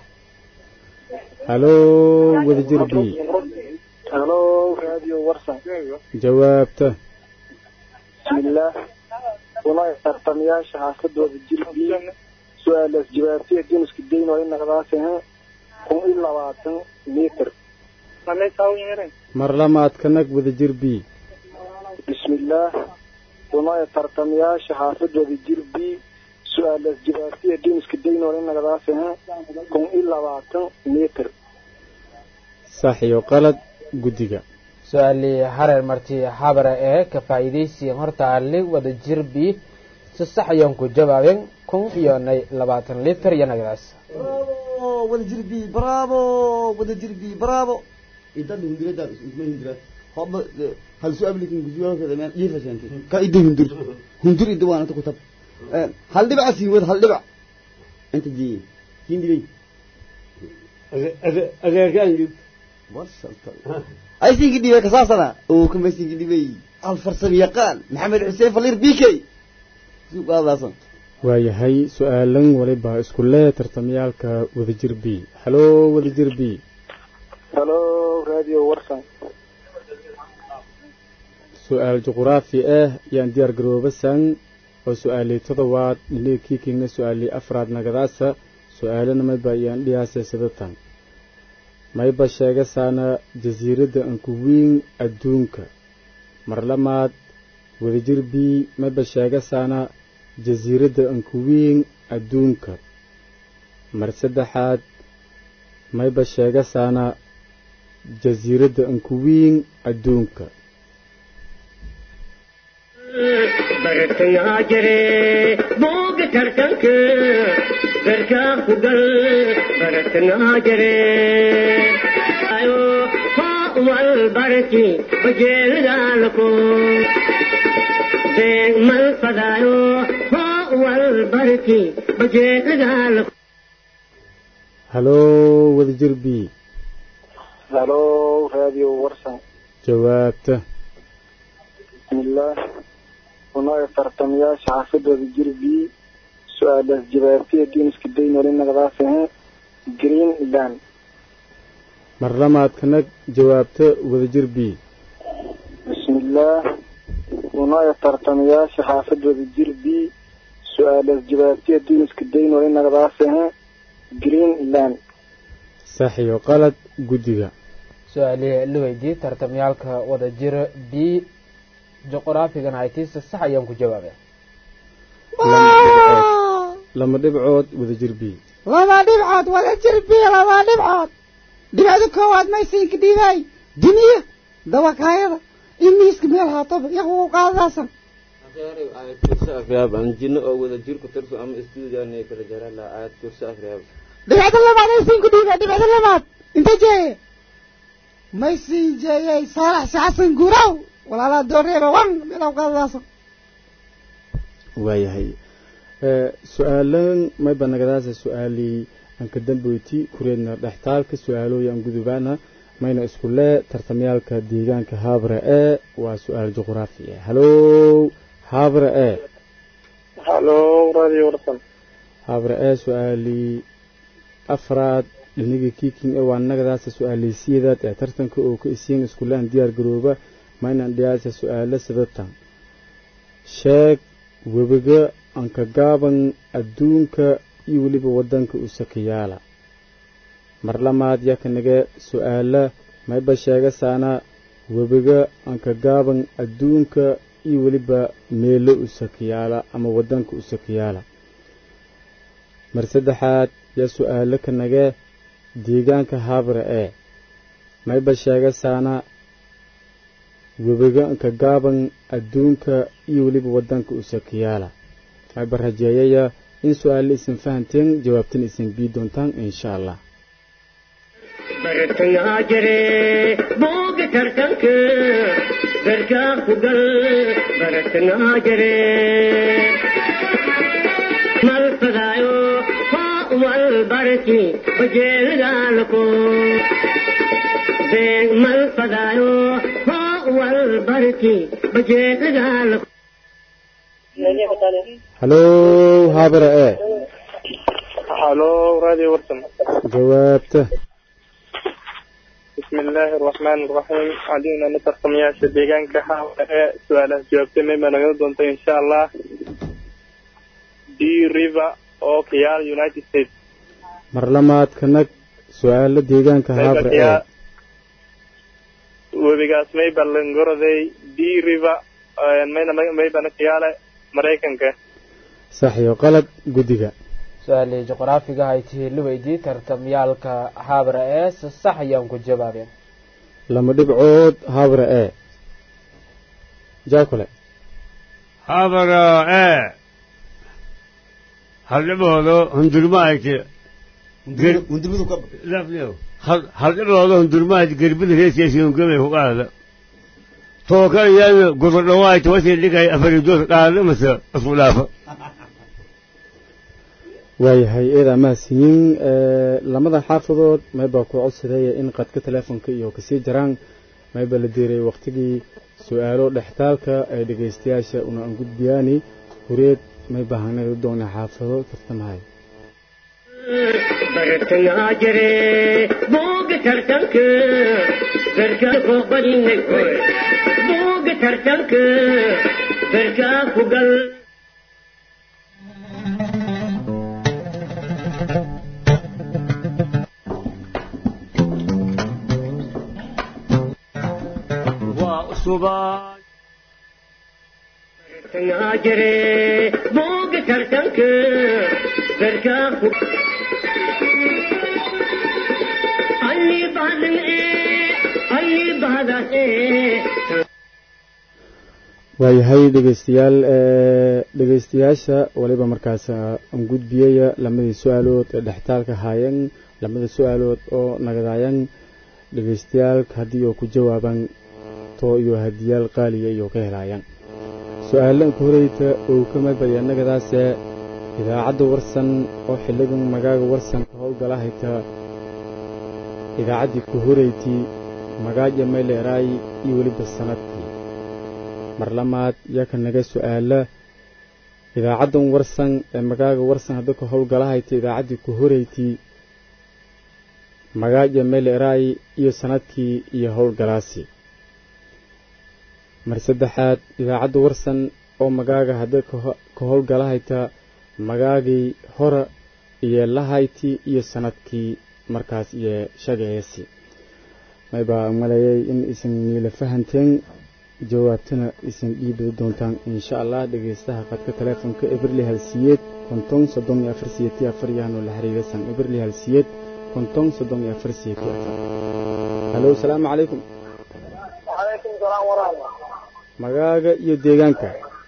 halow wadajir b halo radio warsan jawaabta bismillaah una tartamayaasha xaafadooda jirbi su-aalaas jawaabtay duniska dayn oo inaqdaasah kun iyo labaatan mitir marlamaad kanag wadajir b bismillaah una tartamayaasha xaafadooda jirbi su-aalaas jawaabtay duniska dayn oo inaqdaasah kun iyo labaatan mitir sax iyo qalad guddiga su-aali hareer marti xabare ee ka faa'iidaysiyan horta ali wada jir b si sax ayaan ku jawaabeen kun iyo nay labaatan litir iyo nagadaas wada jir b bravo wada jir b bravo idan hundirada isma hindira hoba hal su ablikin gujuwa ka zaman yifa shanti ka idda hundir hundir idda waana ta kutab hal dhibac sii wad hal dhibac inta ji hindiray adeerkaan jib ay siinki dhibay kasaasana oo kama siinki dhibay alfarsam yaqaan maxamed xuseen falir bikey suuqaadaasan waayahay su-aalan waliba isku lee tartamayaalka wadajir b halow wadajir b halo radio warsan su-aal juquraafi ah yaan diyaar garoobasan oo su-aalii todobaad dhiniga kiikingna su-aalii afraad nagadaasa su-aalana mayba iyaan dhiyaasa sidatan mayba sheegasaana jasiiradda ankuwiin adduunka marlamaad wadajir b mayba sheegasaana jasiiradda ankuwiin adduunka mar saddexaad mayba sheegasaana jasiiradda ankuwiin adduunka bartangaa jire booga tartanka barkaa ku gal bartangaa jire ayo hoo wal barki bajeelidaalako beeg mal fadaayo hoo wal barki bajeelidaalako halow wadajir b halo radio warsan jawaabta bismillaah una tartamayaasha xaafadooda jirbi su-aalaas jawaabtay duniska dayn oo inaqdaasah greenland marlamaad kanag jawaabta wadajir b bismillaah una tartamayaasha xaafadooda jirbi su-aalaas jawaabtay duniska dayn oo inaqdaasah greenland sax iyo qalad guddiga su-aali la weydii tartamayaalka wada jir b juqraafigan haytiisa sax ayaan ku jawaabeen lama dhibcood wadajir b laba dhibcood wada jir b laba dhibcood dhibcda koowaad maysiinka dhibay duniya dawakaayada in miiska meel haataba yaku qaadaasan aayad kursi akhriyaab aan jinno oo wada jir ku tirso ama istuudiyaanay kala jaraan lahaa aayad kursi akhriyaab dhibicda labaad ay siin ku dhiiba dhibicda labaad inta jeeye may siin jeeyay saalax si xasan guuraw walaalaa dooreeba wan meelaw qaadaasan waayahay su-aalan mayba nagadaasa su-aalii aan ka dambeyti kureedna dhextaalka su-aalooyi aan gudubaana mayna isku lee tartamayaalka deegaanka haabra ee waa su-aal juqraafi ah halow haabra ee halo radio warsan haabra ee su-aalii afraad dhinigii kiiking ee waa nagadaasa su-aalii sideedaad ee tartanka oo ka isiin iskulaan diyaar garooba maynan dhiyaasa su-aalo sababtan sheeg webiga anka gaaban adduunka iyo weliba waddanka usakayaala mar lamaad yakanaga su-aala mayba sheegasaana webiga anka gaaban adduunka iyo weliba meelo usakayaala ama waddanka usakayaala mar saddexaad yaa su-aalo kanaga deegaanka haabra ee mayba sheegasaana webiga anka gaaban adduunka iyo weliba waddanka usakayaala mayba rajeeyaya in su-aalla isin fahanteen jawaabtan isin bii doontaan insha allah bartangaa jire booga tartanka garkaa ku gal bartangaa jire mal fadaayo haa wal barki bajeelgaalako beeg mal fadaayo haa wal barki bajeelgaalako halow haabra ee halo radio warsan jawaabta بسم الله الرحمن الرحيم علينا نترقم يا شديقان كحاوة سؤال جوابتي مما نقول دونت إن شاء الله دي ريفا أو كيال يونايتد ستيتس mar lamaad kanag su-aalo deegaanka haabra ee webigaas mayba langoroday d river mayna maybana kiyaale maraykanka sax iyo qalad guddiga su-aalii juqraafiga ay tihi la weydii tartamyaalka haabra ee si sax ayaan ku jawaabeen lama dhibcood haabra ee jaakule habara ee haldhiboodo hundurmaayte haldhiboodo hundurmaayte gerbida reesiyaasiyonkabay ku qaada tooka iyana gudordhawaayte wasii dhigay afaridoos qaada mase isku dhaafa waayahay eedaa mahadsiyin lamada xaafadood maybaa ku codsadeeya in qadka teleefonka iyo kasii jaraan maybaa la diiray wakhtigii su-aalo dhextaalka ay dhegaystayaasha una aan gudbiyaani hureed maybaa hanagi doona xaafado tartamahay bartangaa jire booga tartanka garkaa koo badinay booga tartanka garkaa ku gal subaan bartangaa jire booga tartanka garkaa ku alli badan ee alli badan ee waayahay dhegaystayaal dhegaystayaasha waliba markaas aan gudbiyaya lamadii su-aalood ee dhextaalka haayeen lamada su-aalood oo nagadaayan dhagaystayaalka haddii oo ku jawaabaan too iyo hadiyaal qaaliya iyo ka helaayaan su-aalanka horeyta oo ka madbaya nagadaase idaacadda warsan oo xilligan magaaga warsanka howlgala hayta idaacaddii ku horeytii magaaja mayleeraay iyo weliba sanadkii mar lamaad yaa ka naga su-aala idaacaddan warsan ee magaaga warsan hadda ka howlgala hayta idaacaddii ku horeytii magaaja mayleeraay iyo sanadkii iyo howlgalaasi mar saddexaad idaacadda warsan oo magaaga hadda ka howlgala hayta magaagii hora iyo lahayti iyo sanadkii markaas iyo shagaceesi maybaa maleeyay in isan niila fahanteen jawaabtana isan dhiibi doontaan insha allah dhegaystaha qadka taleefonka eberli halsiyeed konton soddon iyo afar siyeti afar yahanoo la xiriirasan eberli halsiyeed konton soddon iyo afar siyeti afar halo salaamu calaykum وعليكم السلام salaam waraxma magaaga iyo deegaanka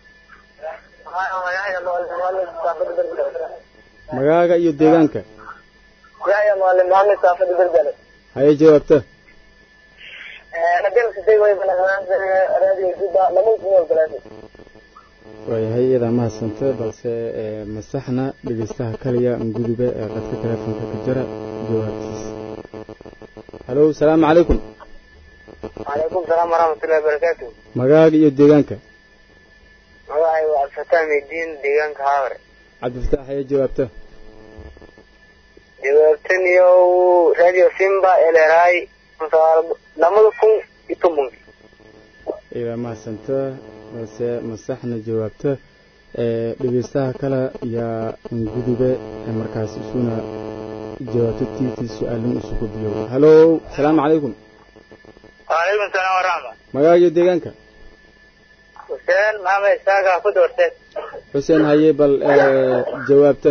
magaaga iyo deegaanka yaya maalim maxamed saafad berbere haye jawaabta hadii siday way radio juba lama kuwal galaasi waayahay iyadaa mahadsanta balse ee, masaxna dhegeystaha kaliya ngudube ee qadka telefoonka ka jira jawaabtiisa halo salaamu calaykum calaykum salaam waraxmatullahi wabarakaatu magaaga iyo deegaanka magacay waa cabdifataax meydiin deegaanka haaware cabdifataax haye jawaabta jawaabtan iyo radio simba eleray lamada kun iyo tobanki iyadaa mahadsanta balse masaxna jawaabta ee dhegeystaha kale yaa ngudube ee markaas isuna jawaabta tiitii su-aalin isu gudbiyo halo salaamu calaykum waalaykum salaam waraxma magaaga iyo deegaanka xuseen maxamed isaaga ku doorteen xuseen haye bal ee, jawaabta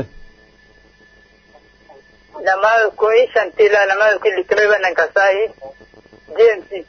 lamada kun iyo shantii ilaa lamada kun iyo lixdan banan kasaayi j m c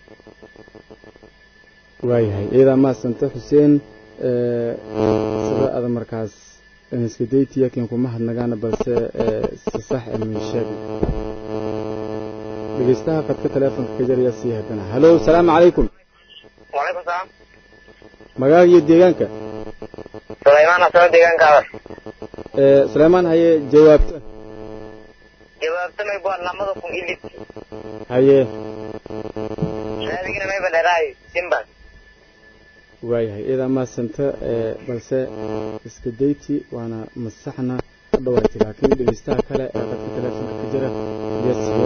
waayahay iyadaa mahadsanta xuseen ee, sida ada markaas iska daytiya kiin kuma hadnagaana balse ee, si sax emin sheegi dhegeystaha qadka teleefonka ka jaraya sii haddana halo salaamu calaykum walaykum salaam magaaga iyo deegaanka sulaymaan asoo deegaanka haaware ee, suleymaan haye jawaabta jawaabta may bua lamada kun iyo lixdan haye raadigina mayba dheeraay simbas waayahay iyadaa mahadsanta ee, balse iska dayti waana masaxna ka dhawaatay laakiin dhegeystaha kale ee qadka teleefonka ka jira iyo siya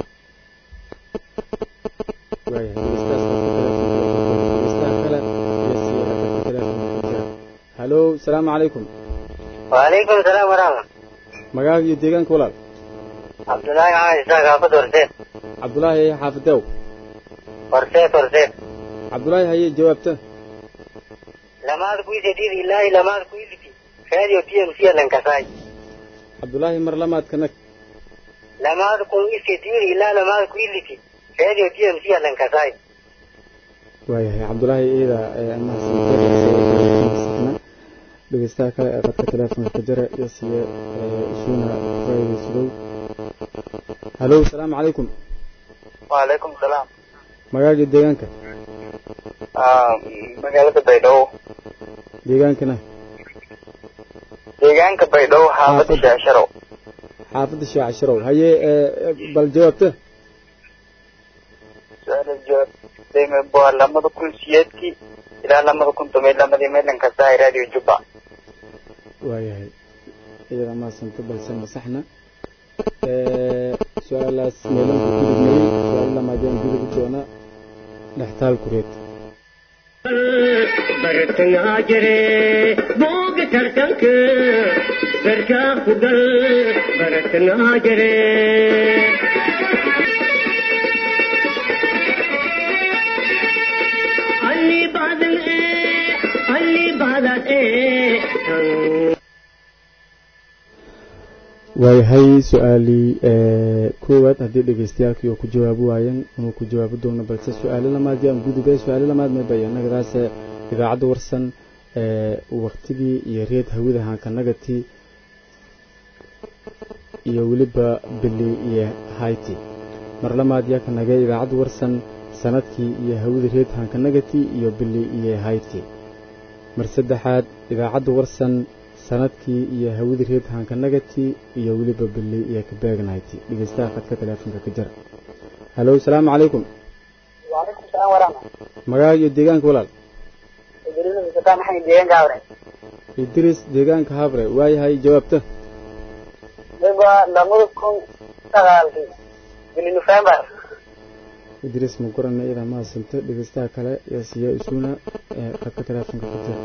waayahay dhegeystahaas qadka teleefonka dhegeystaha kale iyo siya qadka teleefonka ka jira halo salaamu calaykum waalaykum salaam waraxma magaaga iyo deegaanka walaal cabdullaahi maxamed isaaga ku doorteen cabdulaahi haye xaafidew horseed horseed cabdulaahi haye jawaabta lamaada kun iyo sideed ilaa iyo lamaada kun iyo lixdan radio t m c alan kasaay cabdulaahi mar lamaadka nag lamaada kun iyo sideed ilaa lamaada kun iyo lixdan radio t m c alan kasaay waayahay cabdulaahi iyadaa ee mahadsanta dhegeystaha kale ee qadka teleefonka ka jira iyo siye ee isuuna faa'iidaysadow halo salaamu calaykum waalaykum salaam magaaga iyo deegaanka magaalada baydhabo deegaankana deegaanka baydhabo xaafada Xaafada. shaasharow xaafadda shaaca sharow haye ee bal jawaabta su-aala jawaab dayma bua lamada kun siyeedkii ilaa lamada kun toban iyo lamadii meelan kasaay radio juba waayahay iyada mahadsanta balse masaxna ee su-aalaas meelanku gudubnay su-aalo lamaadeen gudubi doona dhextaal kureed bartangaa jire booga tartanka garkaa ku gal bartangaa jire alli baadan ee alli baadad ee waayahay su-aalii ee koowaad haddii dhegeystayaalkii oo ku jawaabi waayeen inuu ku jawaabi doono balse su-aalo lamaad yaan gudubay su-aalo lamaad may bayanagadaase idaacadda warsan ee waktigii iyo reed hawida hankanagati iyo weliba bili iyo hayti mar lamaad yaa ka nagay idaacadda warsan sanadkii iyo hawida reed hankanagati iyo bili iyo hayti mar saddexaad idaacadda warsan sanadkii iyo hawida reed hankanagati iyo weliba bili iyo kabeegnayti dhegeystaha qadka teleefonka ka jira halo salaamu calaykum waalaykum salaam waraxma magaaga iyo deegaanka walaal idriisa sataan maxay deegaanka haaware idris deegaanka habre waayahay jawaabta mayba lamada kun sagaalkii bili november idris ma gorana iyadaa mahadsanto dhegeystaha kale ee siiya isuuna ee qadka teleefonka ka jira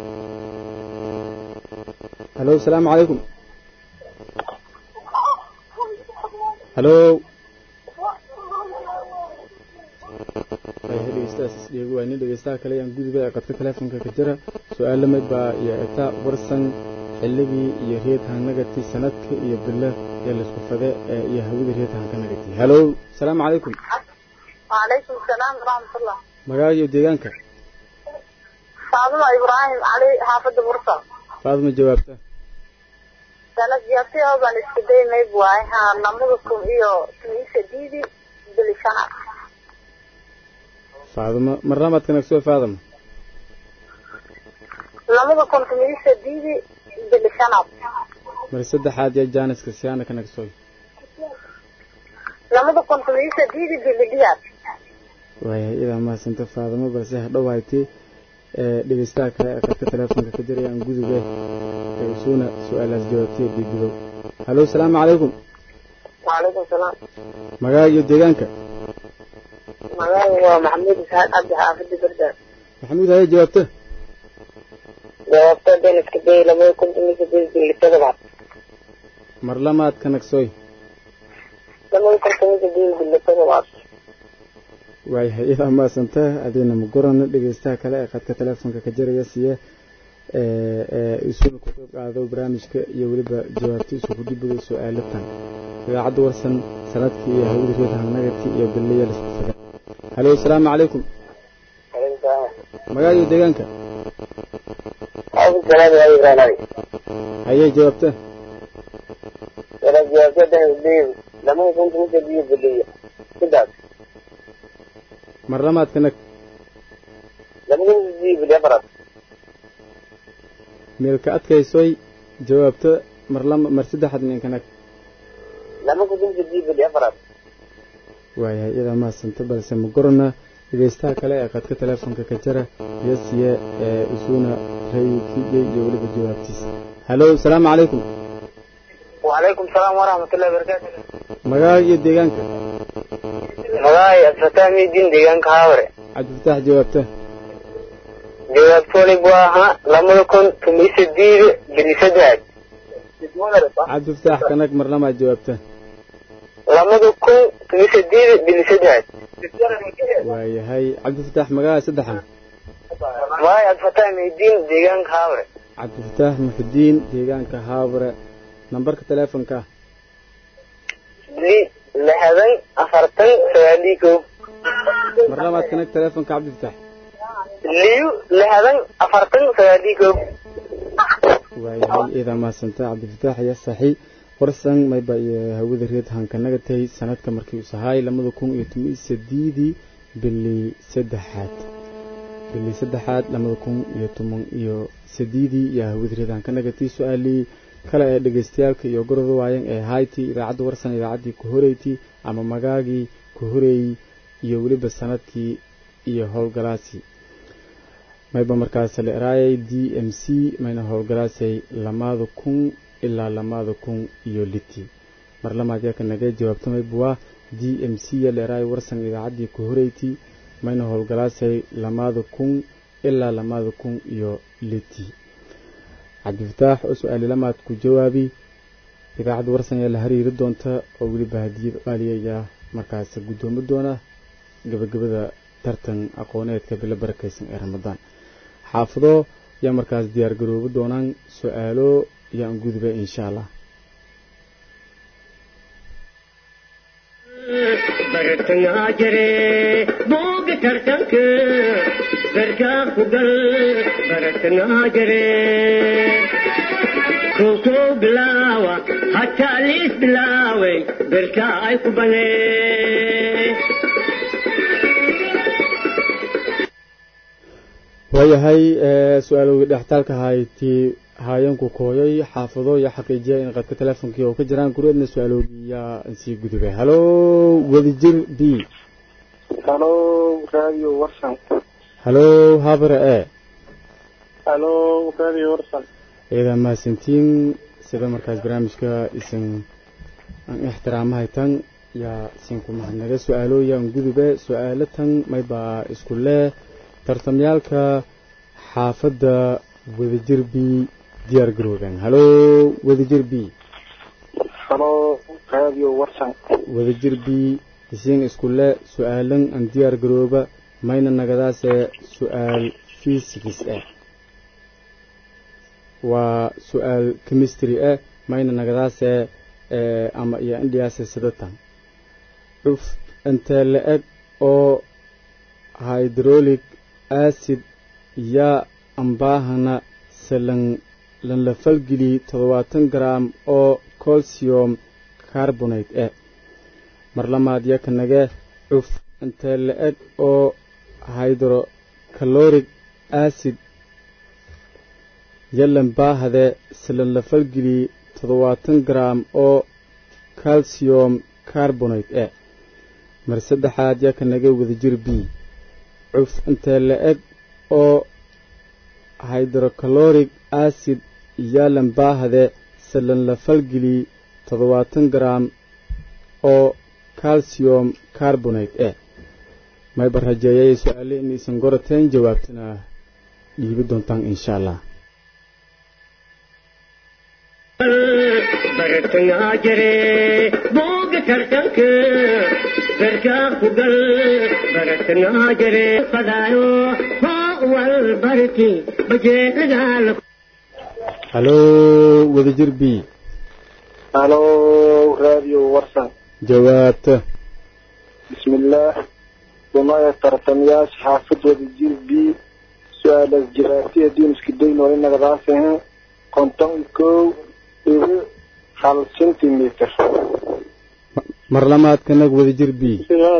halo salaamu calaykum halo waayahay dhegeystahaas isdheegi waa nin dhegeystaha kale yaan guduba ee qadka teleefonka ka jira su-aal lamid baa iyo eta warsan xilligii iyo reed hanagati sanadka iyo bilo ee laisku fade ee iyo hawada reed hankanagati halo salaamu calaykum وعليكم السلام ورحمة الله magaaga iyo deegaanka faaduma ibraahim cali xaafadda bursal faaduma jawaabta sanad jaabtay baan isku daymay waay ha lamada kun iyo tumiisa diidi bilishana faaduma marnamaad kanagsoy faaduma lamada kun tumiisa diidi bilishanaad mar saddexaad yaa jaaniska siyaana kanagsoy lamada kun tumiisa diidi bilidhiyaad waayahay idaa mahadsanta faaduma balse hadhowaaytay dhegeystaha kale ee qadka teleefonka ka jiraya aan gudube ee isuuna su-aalaas jawaabtay bibidow halo salaamu calaykum وعليكم السلام magaaga iyo deegaanka magaaga waa maxamuud isxaaq cabdi xaafidi bardaan maxamuud haye jawaabta jawaabta dan iska day labada kun iyo sideed iyo toddobaad mar lamaad kanagsoy labada kun iyo sideed iyo toddobaad waayahay idaa mahadsanta adiina magorana dhegeystaha kale ee qadka teleefonka ka jiraya siye isuuna ku qayb qaado barnaamijka iyo weliba jawaabtiisu ku dhibido su-aalatan idaacadda warsan sanadkii iyo hawada reed hannagadkii iyo ballaya lasku taga halo asalaamu calaykum magaaga iyo deegaanka hayee jawaabta lamada kun iyo sideed iyo biliya sidaas mar lamaad kanag lamada kun iyo sideed biliya afaraad meelka adkaysoy jawaabta mar lama mar saddexaad nin kanag lama kun iyo sideed biliya afaraad waayahay idaa mahadsanta balse magorana dhegeystaha kale ee qadka teleefonka ka jira iyo siye ee isuuna raykiiyo iyo weliba jawaabtiisa halo asalaamu calaykum وعليكم السلام ورحمة الله وبركاته magaaga iyo deegaanka magaay asfataami din deegaanka haaware cabdifataax jawaabta jawaabtoolay buu ahaa lamada kun tumiyo sideed bili saddex cabdifataax kanag mar lamaad jawaabta lamada kun tumiyo sideed bili saddex waayahay cabdifataax magaaga saddexan magaay asfataami din deegaanka haaware cabdifataax muxudiin deegaanka haabare nambarka teleefonka li lixdan afartan sagaaliyo kow mar labaad kanag teleefonka cabdifataax liyo lixdan afartan sagaaliyo kow waayahay iidaa mahadsanta cabdifataax iyo saxi warsan mayba iyo hawada reed hankanaga tahay sanadka markii uu sahaay lamada kun iyo toban iyo sideedii bili saddexaad bili saddexaad lamada kun iyo toban iyo sideedii iyo hawada reed hankanaga tahay su-aalii kale ee dhegeystayaalka iyo gorada waayan ee hayti idaacadda warsan idaacaddii ku horeyti ama magaagii ku horeeyey iyo weliba sanadkii iyo howlgalaasii mayba markaas la eraayay d m c mayna howlgalaasay lamaada kun ilaa lamaada kun iyo liti mar lamaad yaaka nagee jawaabta mayba waa d m c ya la eraayay warsan idaacaddii ku horeyti mayna howlgalaasay lamaada kun ilaa lamaada kun iyo liti cabdifataax oo su-aali lamaad ku jawaabi idaacadda warsan ayaa la hariiri doonta oo weliba hadiyad qaaliya ayaa markaas guddoomi doona gabagabada tartan aqooneedka bilo barakaysan ee ramadaan xaafado yaa markaas diyaar garoobi doonaan su-aalo yaan gudba insha allah bartangaa jire booga tartanka garkaa ku gal bartangaa jire kookoo bilaawa hataa liis bilaaway garkaa ay ku banee waayahay su-aalowgii dhextaalka haytii haayanku kooyay xaafado iyo xaqiijiya in qadka teleefonkii oo ka jiraan gureedna su-aalowgii yaa sii gudubay halo wadijir b halo radio warsan halo habare e halo radio warsan ciidaa mahadsantiin sida markaas barnaamijka isin aan ixtiraamahay tan yaa isinku mahadnaga su-aalooyaan gudube su-aalo tan maybaa isku lee tartamyaalka xaafadda wadajir b diyaar garoobeen halo wadajir b halo radio warsan wadajir b isiin iskule su-aalan aan diyaar garooba mayna nagadaase su-aal fisikis ah waa su-aal chemistry ah mayna nagadaase ama iyo indhiyaase sidatan cuf intee la-eg oo hydrolic acid yaa ambaahana salan lanla falgeli toddobaatan garam oo calcium carbonate eh mar lamaad yakanage cuf intee la-eg oo hydrocaloric acid yalan baahade silan la falgeli toddobaatan garam oo calcium carbonate eh mar saddexaad yakanaga wadajir b cuf intee la-eg oo hydrocaloric acid yaalan baahade silan la falgeli toddobaatan garam oo calcium carbonate eh mayba rajeeyay su-aale inaysan gorateen jawaabtana dhiibi doontaan insha allah bartangaa jire booga tartanka garkaa ku gal bartangaa jire fadaayo hoo wal barti bajeeladaala halo wadajir b halo radio warsan jawaabta bismillaah dumaya tartamayaasha xaafid wadajir b su-aalaas jawaabtiya diiniska dayn wali nagadaasehen konton iyo kow dhibi hal centimeter mar lamaadkanag wadajir b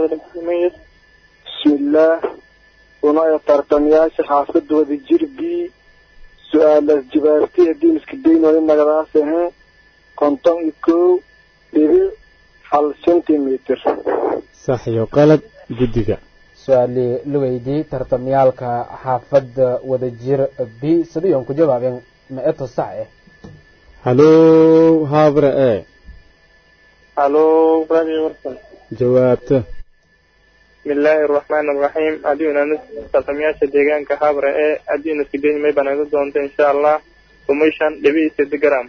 bismillaah dumaya tartamayaasha xaafid wadajir b su-aalaas jawaabtiya diiniska dayn wali nagadaasehen konton iyo kow dhibi hal centimeter sax iyo qalad guddiga su-aalii la weydiiyey tartamyaalka xaafadda wadajir b sidayoon ku jawaabeen ma-eto sax eh halo habre e halo radio warsan jawaabta bismillaahi araxmaani araxiim haddiuna tartamayaasha deegaanka habre ee haddiina sideyn may banaga doonto insha allah kumishan dhibi sed gram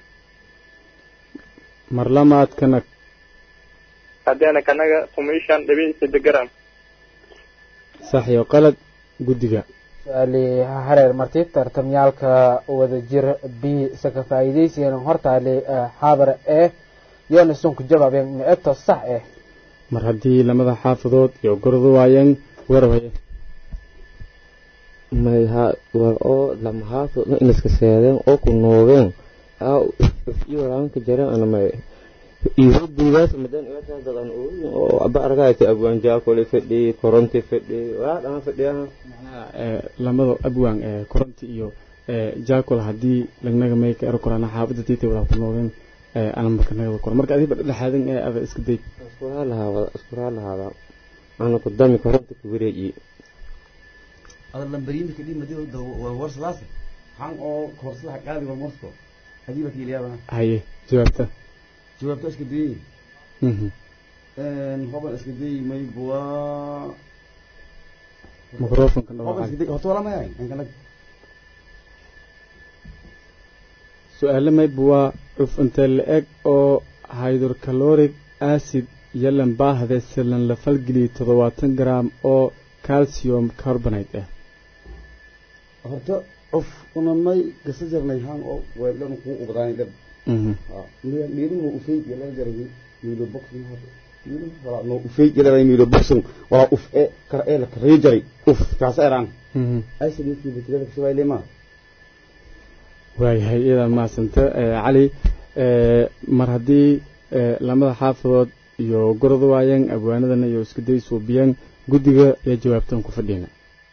mar lamaadkanag haddiana kanaga kumishan dhibi sed gram sax iyo qalad guddiga su-aalii hareer marti tartamyaalka wadajir b saka faa'iidaysigan hortaali xaabar ee yoona isan ku jawaabeen ma-eto sax eh mar haddii lamada xaafadood iyo gordu waayeen warwaye may ha war oo lama haafo ma inaska seedeen oo ku noogeen aa iyo raanka jareen ana may iyo buugaas madan iyo dadan oo aba argaayta abwaan jaakole fadhi koronti fadhi waa dhan fadhiyaha lamada abwaan ee koronti iyo jaakol haddii lagnaga may ka ero korana xaafadda tiita wada ku noogeen ana marka naga kor marka adiba dhexaadan ee ada iska day iskuraa lahaada iskuraa lahaada ana ku dami koronti ku wareeji ada lambarinta kadib madii waa warslaas han oo koorsada qaadi waa morsko hadii ba kiiliyaba haye jawaabta jawaabta iska dayay mhm hoban iska dayay may buwaa microfonka hoban iska dayay horta wala mayay ankalag su-aale mayba waa cuf intee la-eg oo hydrocaloric acid yalan baahde silan la falgeliyo toddobaatan garam oo calcium carbonate ah horta cuf una may gasa jarnay han oo weedhan kuu ubadaanay dhab miiluhu ufeyd yala jaray miilo boxing miilo wala no ufeyd yala miilo boxing wala uf e kar e la kare jaray uf kaasa eraan ay sidii sidii tirada kasoo leema waayahay iyadan mahadsanta cali mar haddii lamada xaafadood iyo gorod waayeen abwaanadana iyo isku day suubiyeen guddiga ee jawaabtan ku fadhiyna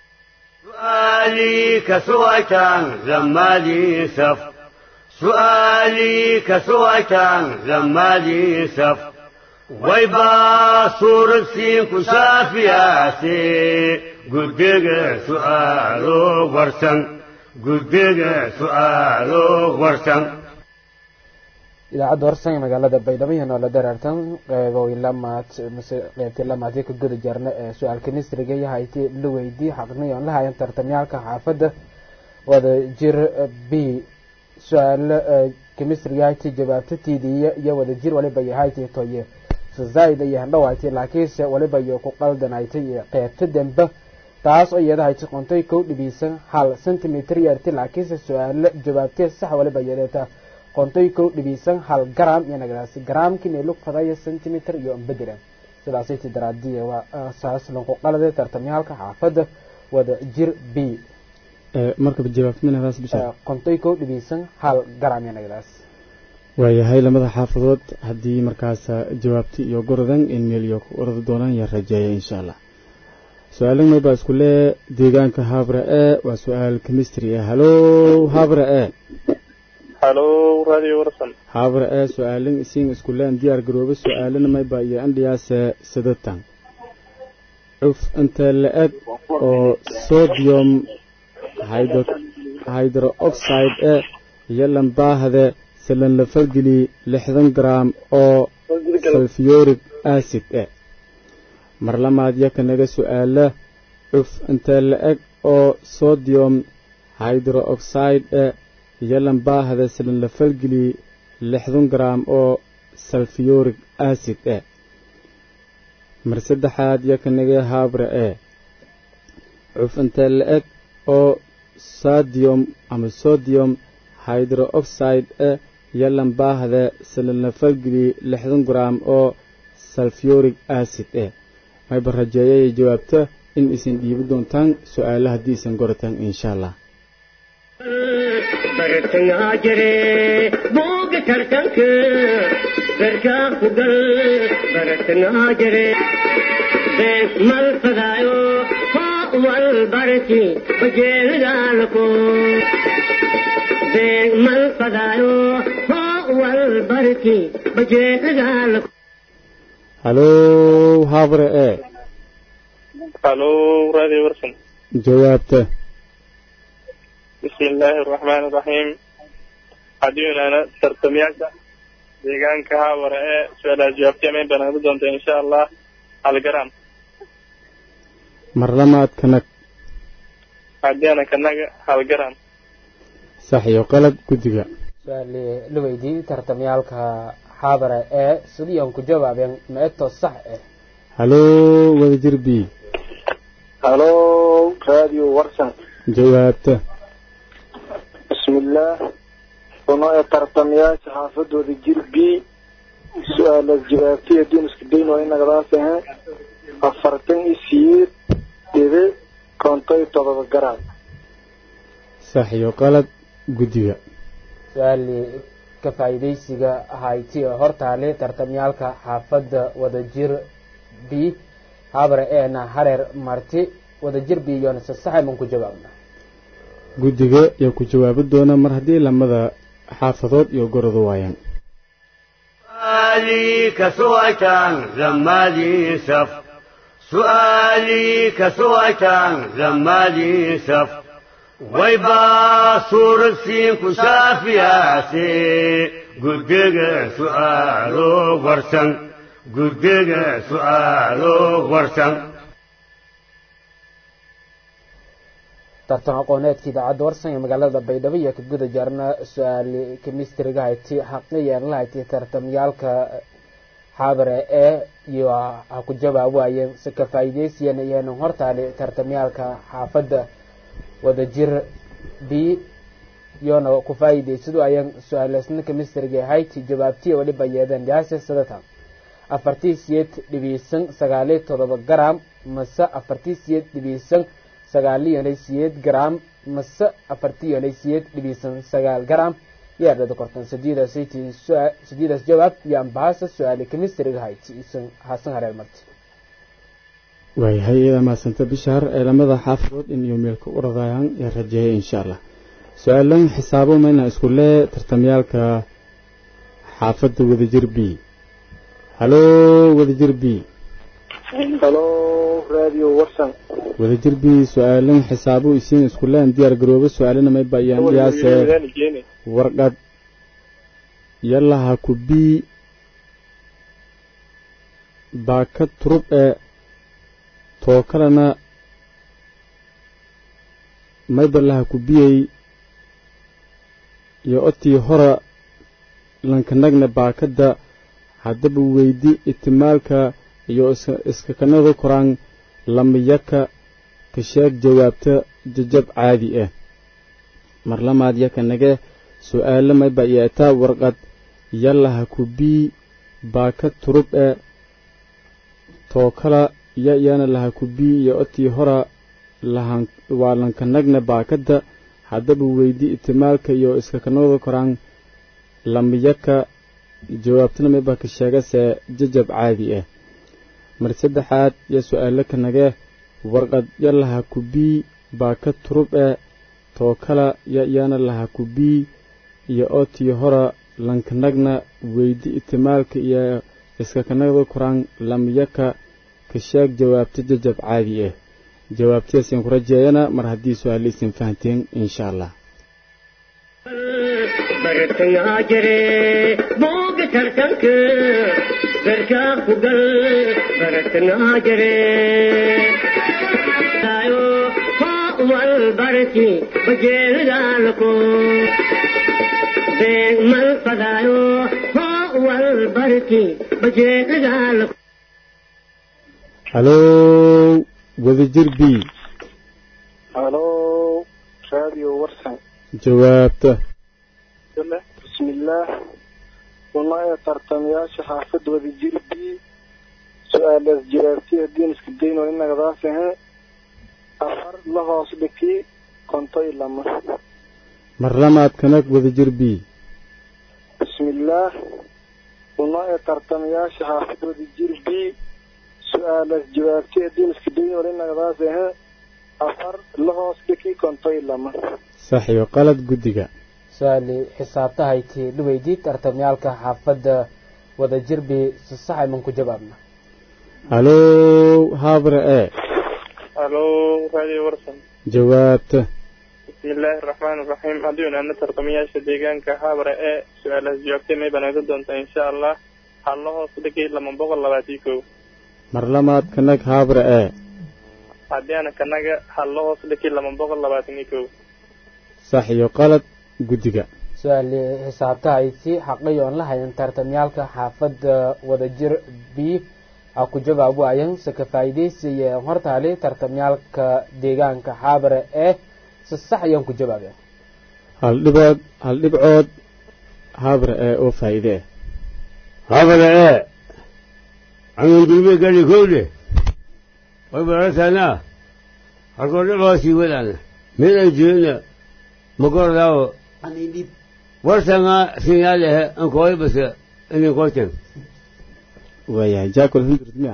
سؤالي كسويتان زمالي سف سؤالي كسويتان زمالي سف ويبا صورة سين كسافياتي قدق سؤالو ورسن قدق سؤالو ورسن idaacadda horsan ee magaalada baydhabo iyo noola dareertan qeyboy lamaad mise qeybtii lamaadii ka guda jarna ee su-aalka misriga iyo hayti la weydii xaqniy oon la hayan tartamyaalka xaafadda wada jir b su-aalo kemistriga hayti jawaabta tiidiya iyo wada jir waliba iyo hayti toye zaid iyo handhawayti laakiinse waliba iyo ku qaldanaytay iyo qeybta dembe taas oo iyada hayti qontay kow dhibiisan hal centimeter yarti laakiinse su-aalo jawaabtee sax waliba yeeleeta qontay kow dhibiisan hal garam iyo nagadaasi garaamkii meelug fadaya centimeter iyo ambedera sidaasaytii daraadiye waa saaslanku qalade tartamyaalka xaafadda wada jir b markaba jawaabtminadaas bisha kontoy kow dhibeysan hal garamyanagadaas waayahay lamada xaafadood haddii markaas jawaabti iyo gorodan in meel iyo ku ordi doonaan yaa rajeeya insha allah su-aalan maybaa isku lee deegaanka habra e waa su-aal chemistry ah halo habra e halo radio warsan habra e su-aalan isiin isku leen diyaar garoobe su-aalana maybaa iyo andhiyaase sadatan cuf intee la-eg oo sodium hydro oxide e iyo lambaahde silan la falgeli lixdan gram oo sulfuric acid e mar lamaad yaka naga su-aala cuf intee la-eg oo sodium hydro oxide e iyo lambaahda silan la falgeli lixdan gram oo sulfuric acid e mar saddexaad yaka naga haabra e cuf intee la-eg oo sodium ama sodium hydro oxide e iyo lambaahda silan la falgeli lixdan gram oo sulfuric acid e mayba rajeeyay jawaabta in isin dhiibi doontaan su-aala haddii isan gorataan insha allah bartangaa jire buuga tartanka garkaa ku gal bartangaa jire bees mal fadaayo hoo wal barki bajeelgaalako beeg mal fadaayo hoo wal barki bajeelgaalako halo habre e halo radio warsan jawaabta bismi illaahi araxmaan iraxiim haddiiunana tartamayaasha deegaanka haabara ee su-aalaha jawaabtay mayn baan heli doonta insha allah halgaram mar lamaad kanag haddiana kanaga halgaram sax iyo qalad guddiga su-aali la weydiiyey tartamyaalka xaabara ee sidiian ku jawaabeen meeto sax ah halo wadajir b halo radio warsan jawaabta bismillaah uno ee tartamayaasha xaafadooda jir b su-aalaas jawaabtay haddiin isku dayn waa inagadaas ahe afartan iyo siyeed dhibi konto iyo todoba garaam sax iyo qalad guddiga su-aali ka faa'iidaysiga ahayti oo hortaale tartamyaalka xaafadda wadajir b habre eena hareer marti wadajir b iyona se saxayman ku jawaabna guddiga yaa ku jawaabi doona mar haddii lamada xaafadood iyo gorodu waayaan سؤالي كسوأتان لما لي سف سؤالي كسوأتان لما لي سف ويبا صور السين كشافياتي قدق سؤالو ورسن قدق سؤالو ورسن tartan aqooneedka idaacadda warsan ee magaalada baydhabo iyo ka guda jaarna su-aali kemistriga hayti xaqiyeen la hayti tartamyaalka xaabare ee iyo ha ku jawaab waayeen si ka faa'iidaysiyan iyana hortaale tartamyaalka xaafadda wadajir b iyona ku faa'iidaysadu ayaan su-aaleysna kemistriga hayti jawaabtiya waliba yeedeen yaase sadatan afartii siyeed dhibiisan sagaaliyo todoba garam mase afartii siyeed dhibiisan sagaaliyonay siyeed garam mase afartiyonay siyeed dhibiisan sagaal garam yaadhada kortan sideedaas sideedaas jawaab iyo ambahaasa su-aali kemistriga hayti isan hasan hareer marti waayahay iyada maasanta bishaar ee lamada xaafadood in iyo meelka u radayaan yaa rajeeyay insha allah su-aalan xisaabo mayna isku lee tartamyaalka xaafadda wadajir b halo wadajir b halo radio warsan wadajir b su-aalan xisaabo isiin isku leen diyaar garoobo su-aalana may bayaan dhiyaase warqad yalaha ku bii baaka turub ee tookalana maybalaha ku biyey iyo otii hora lankanagna baakadda haddaba weydi itimaalka iyo iskakanada koraan lamayaka ka sheeg jawaabta jajab caadi ah mar lamaad yaka nage su-aalo mayba yeetaa warqad yalaha ku bii baaka turub ee too kala ya iyana laha ku bii iyo otii hora lahan waa lankanagna baakadda haddaba weydii itimaalka iyo iska kanooda koraan lamiyaka jawaabtana mayba ka sheegase jajab caadi ah mar saddexaad yo su-aalo kanagee warqad ya laha ku bii baakad turub eh too kala ya iyana laha ku bii iyo otii hora lankanagna weydi itimaalka iyo iska kanagda koraan lamiyaka ka sheeg jawaabta jajab caadi ah jawaabtiyaasaan ku rajeeyana mar haddii su-aalo isin fahanteen insha allah bartangaa jire booga tartanka garkaa ku gal bartangaa jire wal barki bajeelidaalko beeg mal fadaayo wal barki bajeelidaalko halow wadajir b halo radio warsan jawaabta bismillaah una ee tartamayaasha xaafad wadajir b su-aalaas jawaabtiya diin iska dayn oo inagadaas ahe afar la hoos dhiki konto iyo lama mar lamaad kanag wadajir b bismillaah una ee tartamayaasha xaafad wadajir b su-aalaas jawaabtiya diin iska dayn oo inagadaas ahe afar la hoos dhiki konto iyo lama sax iyo qalad guddiga su-aali xisaabtahayti dhuweydii tartamyaalka xaafadda wadajir bi si sax ayman ku jawaabna halow habre e halo radio warsan jawaabta bismillaahi araxmaan iraxiim haddii unaana tartamayaasha deegaanka habre ee su-aalahaas jawaabtay may banaaga doontaa insha allah halla hoos dhigay lama boqol labaatii kow mar lamaad kanag habre e haddii ana kanaga halla hoos dhigay lama boqol labaatan iyo kow sax iyo qalad guddiga su-aali xisaabtahayti xaqay oon la hayan tartamyaalka xaafadda wadajir b a ku jawaab waayan se ka faa'iidaysiye hortaali tartamyaalka deegaanka xaabare ee si sax ayaan ku jawaabeen hal dhibood hal dhibcood habre ee oo faa'iide ah habara ee amin dulme gari kowde way baratanaa halkoo dhiboosii wadana mid ay jirina magordaawo warsanga sinyaalehe ankooy base inin koyten waayahay jaakol hundurd miya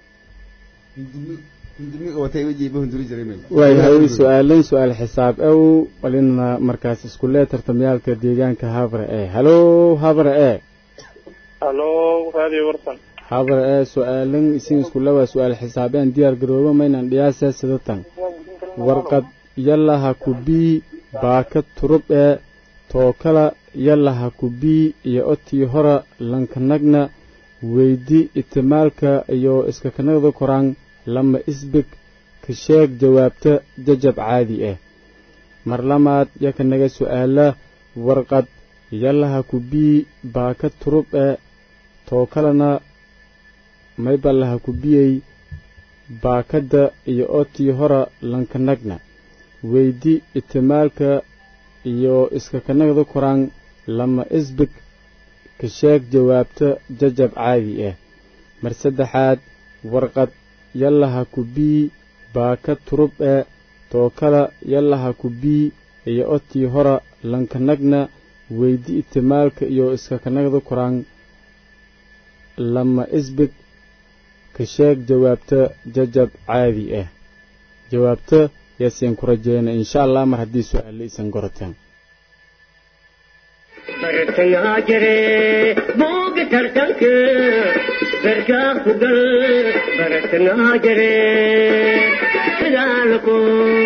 waayahay waayahay su-aalayn su-aal xisaab ow walina markaas isku lee tartamyaalka deegaanka habre ee halow habre ee halo radio warsan habre ee su-aalan isin iskule waa su-aal xisaabeen diyaar garoobo maynan dhiyaase sidatan warqad yalaha ku bii baaka turub ee tookala yalaha ku bii iyo otii hora lankanagna weydi itimaalka iyo iska kanagda koraan lama isbig ka sheeg jawaabta jajab caadi ah mar lamaad yakanaga su-aala warqad yalaha ku bii baaka turub ee tookalana maybalaha ku biyey baakadda iyo otii hora lankanagna weydi itimaalka iyo iska kanagda koraan lama isbig ka sheeg jawaabta jajab caadi ah mar saddexaad warqad yalaha ku bii baaka turub ee tookala yalaha ku bii iyo otii hora lankanagna weydi itimaalka iyo iska kanagda koraan lama isbig ka sheeg jawaabta jajab caadi ah jawaabta yaasiin ku rajeyna insha allah mar haddii su-aale isan gorotaan bartangaa jire booga tartanka garkaa ku gal bartangaa jire daalko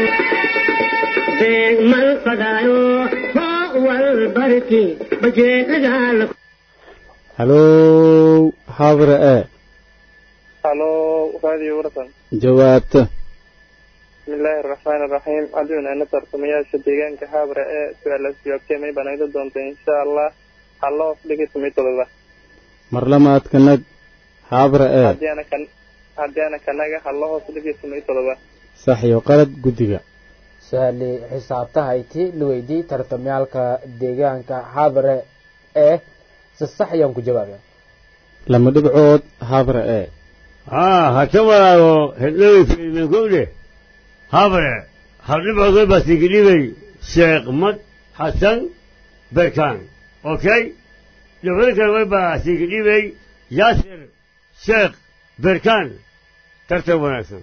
beeg mal fadaayo hoo wal barki bajeedaalko halow habre ee halo radio warsan jawaabta bismillaahi araxmaan iraxiim haddii unaana tartamayaasha deegaanka habre ee su-aalaas jawaabtay may banaaga doontaa insha allah halla hoos dhigay tumay todoba mar lamaad kanag habre ee haddii ana kan haddii ana kanaga halla hoos dhigay tumay todoba sax iyo qalad guddiga su-aali xisaabtahayti luweydii tartamyaalka deegaanka xaabare ee si sax ayaan ku jawaabeen lama dhibcood habre ee haa hata walaago hedhowey fiilmen kowdhe habre haldhibcood way basigidhibay sheekh mad xasan berkan okay dhibada kale way basigidhibay yaasir sheekh berkan tartan wanaagsan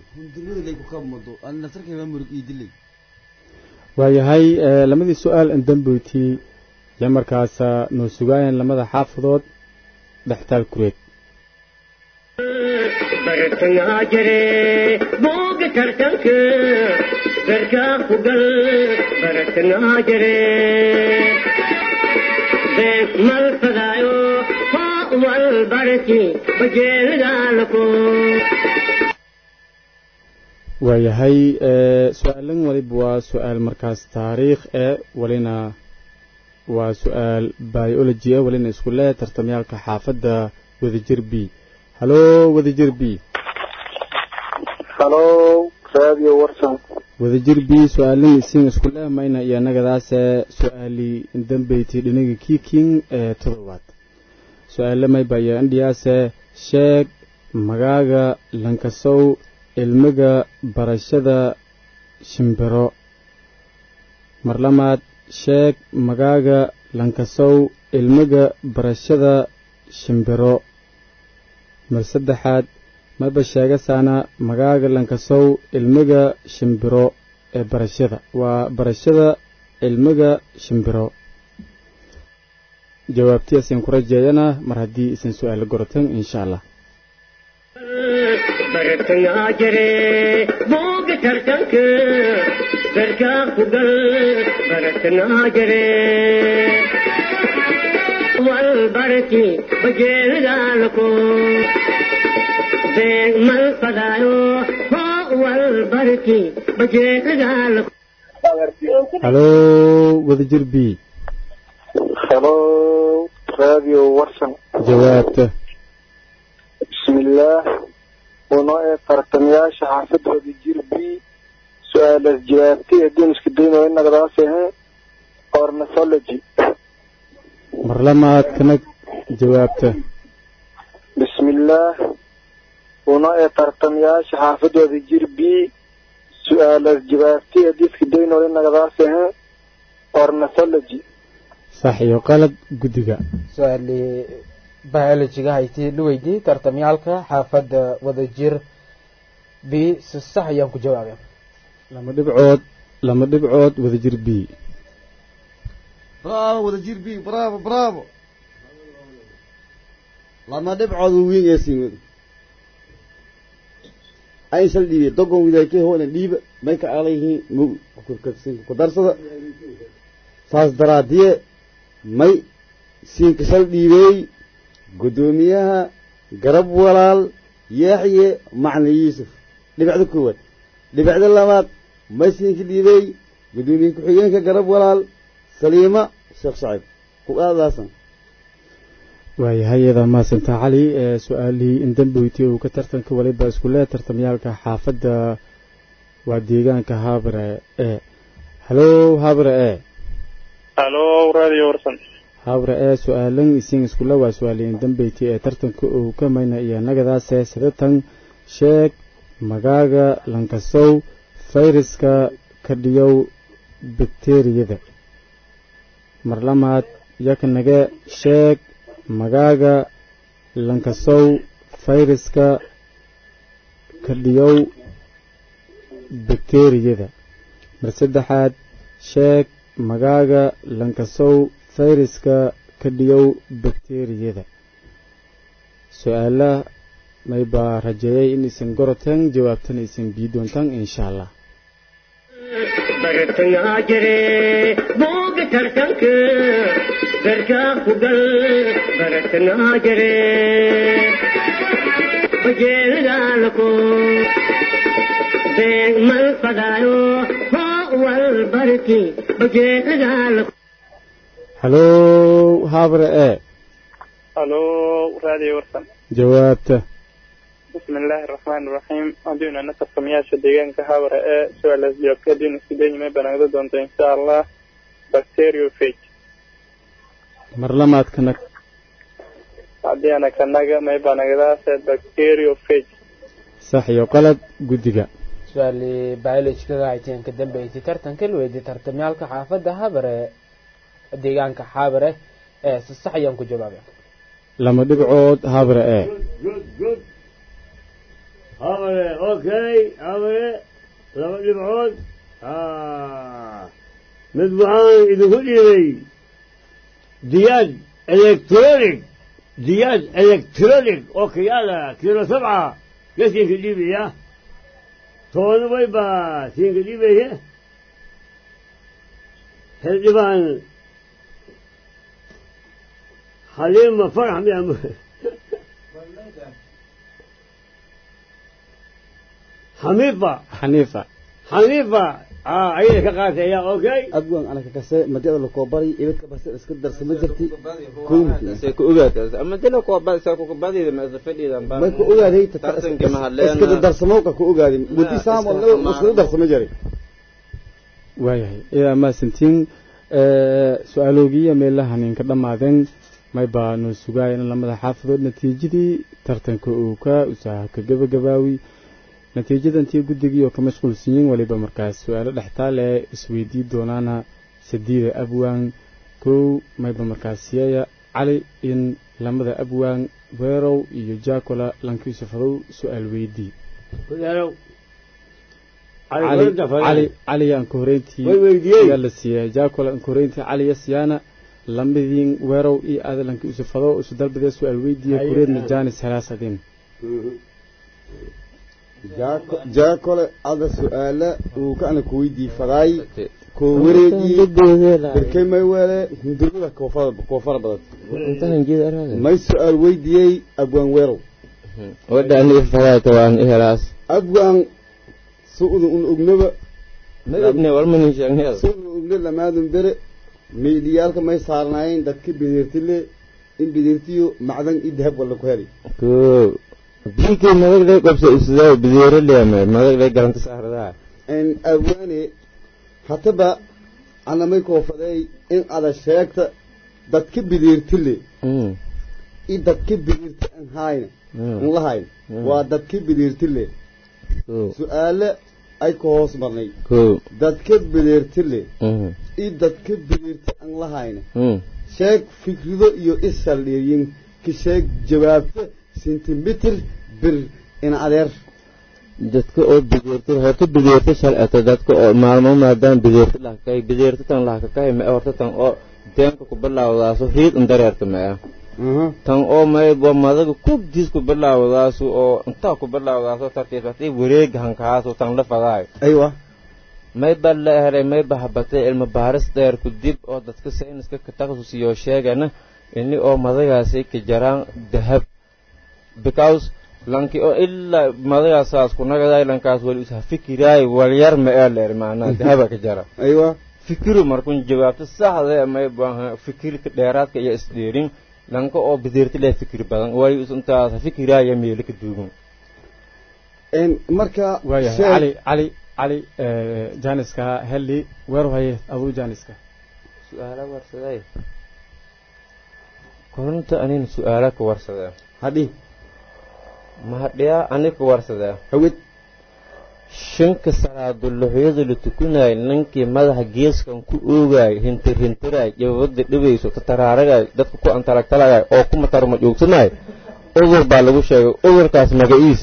waayahay lamadii su-aal andamboyti iyo markaasa noo sugaayeen lamada xaafadood dhextaal kureed bartangaa jire booga tartanka garkaa ku gal bartangaa jire beeg mal fadaayo haa wal barki bajeelidaalako waayahay su-aalan waliba waa su-aal markaas taariikh ee walina waa su-aal biology e walina isku le tartamyaalka xaafadda wadajir b halo wadajir b halo radio warsan wadajir b su-aalin isiin isku le mayna iyo annagadaase su-aali dambeyti dhinaga kiking ee todobaad su-aale mayba iyo indhiyaase sheeg magaaga lankasow ilmiga barashada shimbiro marlamaad sheeg magaaga lankasow ilmiga barashada shimbiro mar saddexaad maba sheegasaana magaaga lankasow ilmiga shimbiro ee barashada waa barashada cilmiga shimbiro jawaabtii asin ku rajeeyana mar haddii isan su-aalo gorotan insha allah bartangaa jire booga tartanka garkaa ku gal bartangaa jire wal barki bajeelidaalako beeg mal fadaayo hoo wal barki bajeelidaalako halo wadajir b halo radio warsan jawaabta bismillaah unoo ee tartamayaasha xaafadooda jir b su-aalaas jawaabtay adduun isku daynayo inagadaas ahe ornithology marlamaad kanag jawaabta bismillaah unoo ee tartamayaasha xaafadooda jir b su-aalaas jawaabtay adduun isku daynayo inagadaas ahe ornithology sax iyo qalad guddiga su-aali biologiga haytii la weydiiyey tartamyaalka xaafadda wadajir b si sax ayaan ku jawaabay lama dhibcood lama dhibcood wadajir b bravo wadajir b bravo bravo lama dhibcood wiin ee siin wada ayn sal dhiibe dogon widaakee hoolan dhiiba may ka alayhiin mug ku darsada saas daraadiye may siinka sal dhiibeey guddoomiyaha garab walaal yaaxye macna yuusuf dhibacda koowaad dhibacda labaad maysinka dhiibey guddoomiye ku-xigeenka garab walaal saliima sheekh shacib ku aadaasan waayahay eedaa mahadsantaa cali ee su-aalihii indamboyti uu ka tartanka waliba isku lee tartamyaalka xaafadda waa deegaanka haabare e halo haabare e halo radio warsan habre ee su-aalan isiin iskula waa su-aaliyin dambeyti ee tartanka uu ka mayna iyo nagadaase sidatan sheeg magaaga lankasow fayraska ka dhiyow bakteriyada marlamaad yaknage sheeg magaaga lankasow fayraska ka dhiyow bakteriyada mar saddexaad sheeg magaaga lankasow fayraska ka dhiyow bakteriyada su-aala maybaa rajeeyay in isan goroteen jawaabtana isan bii doontaan insha allah bartangaa jire booga tartanka garkaa ku gal bartangaa jire bajeelidaalako beeg mal fadaayo hoo wal barki bajeelidaalako halo habre e halo radio warsan jawaabta bismi illaahi araxmaani iraxiim haddiinu ana tartamayaasha deegaanka habara ee su-aalaas jawaabka haddiinu isku dayimay banaagdo doonto insha allah bacteriofage marlamaad kanag haddii ana kanaga may banagdaase bacteriofage sax iyo qalad guddiga su-aali biologikaga hayteen ka dambeysay tartanka la weydiiyey tartamyaalka xaafadda habare deegaanka xaabare ee si sax ayaan ku jawaabay lama dhibcood habre ee good good habare okay habare laba dhibcood mid waxaan idinku dhiibay diyaad electronic diyaad electronic oo kiyaala kilo sabca gasinka dhiibaya toona way baa siinka dhiibaya xildhibaan xaliima farax miya xamiifa xaniifa xaniifa ayada ka qaatay ayaa okay abwan anaka kase madada la koobari ibadka base iska darsama jirti say ku ogaatay ama dilo ko bad sa ku badida ma fadhidan ba may ku ogaaday tartanka mahaleena iska darsamowka ku ogaaday gudi saam oo isku darsama jiray waayahay idaa maasantiin su-aaloogiya meelaha ninka dhammaadeen may baa noo sugaaya in lamada xaafadood natiijadii tartanka uu ka usaha ka gabagabaawi natiijadantii guddigii oo ka mashquulsiyin weliba markaas su-aalo dhextaal ee isweydii doonaana sadiida abwaan kow mayba markaas siyaya cali in lamada abwaan weerow iyo jaakola lankiisafadow su-aal weydii cali cali aan ka horeyntii yaa la siiyay jaakola aan ka horeyntii cali yasiyaana lamadiin weerow iyo aadalanki usufado isu dalbadee su-aal weydiiya kureedna jaanis helaasadin jaakole ada su-aala uu kaana kuweydii fadaay koo wareegii berkay may weele hundurmada koofara badan may su-aal weydiiyey abwaan weerow wadani fadaayta waan ihelaas abwaan su'uda un ognaba madabne walmanin sheegnay su'uda ogne lamaadun bere meydhiyaalka may saarnaayeen dadka bideertile in bideertiyo macdan i dahab walla ku heli ko biikii madag lay qabsa isdaa bideero leeme madag lay garanta saardaa abwaane hataba anamay koofaday in ada sheegta dadka bideertile i dadka bideerti an hayna an lahayn waa dadka bideertile su-aale ay ka hoos marnay dadka bideertile i dadka bideerti an lahayna sheeg fikrido iyo isaldheeyin ka sheeg jawaabta sentimitir bir in adeer dadka oo bideerta horta bideerta shalcata dadka oo maalmo maadaama bideerta lahakay bideerta tan lahakakay ma horta tan oo deenka ku bilaawdaaso riid un dareerta ma ah tan oo may waa madaga kubdiis ku bilaawdaasu oo intaa ku bilaawdaaso tartiib tartiib wareega hankaasu tan la fadaayo aywa may ba la helay may ba habatay cilmi baaris dheer ku dib oo dadka sayniska ka takasusiyo sheegana ini oo madagaasi ka jaraan dahab because lanki oo ilaa madagaasaas ku nagaday lankaas wali usha fikiraay walyar ma ee leer macnaa dahaba ka jara aywa fikiru markun jawaabto saxda may baahan fikirka dheeraadka iyo isdheerin lanka oo bideerti leh fikir badan wali intaas fikiraaya meel ka duugan marka waayahay cali cali cali jaaniska helli weer haye aduu jaaniska su-aala warsaday koronta anina su-aala ka warsadaa hadhi mahadhiyaa ani ka warsadaa hawid shanka salaaduluxyada la tukanaayo ninkii madaxa geeskan ku oogaay hintirhintiraay jababada dhibayso tataraaragaay dadka ku antalagtalagaay oo ku matarma joogsanaayo udur baa lagu sheegay udurkaas magaciis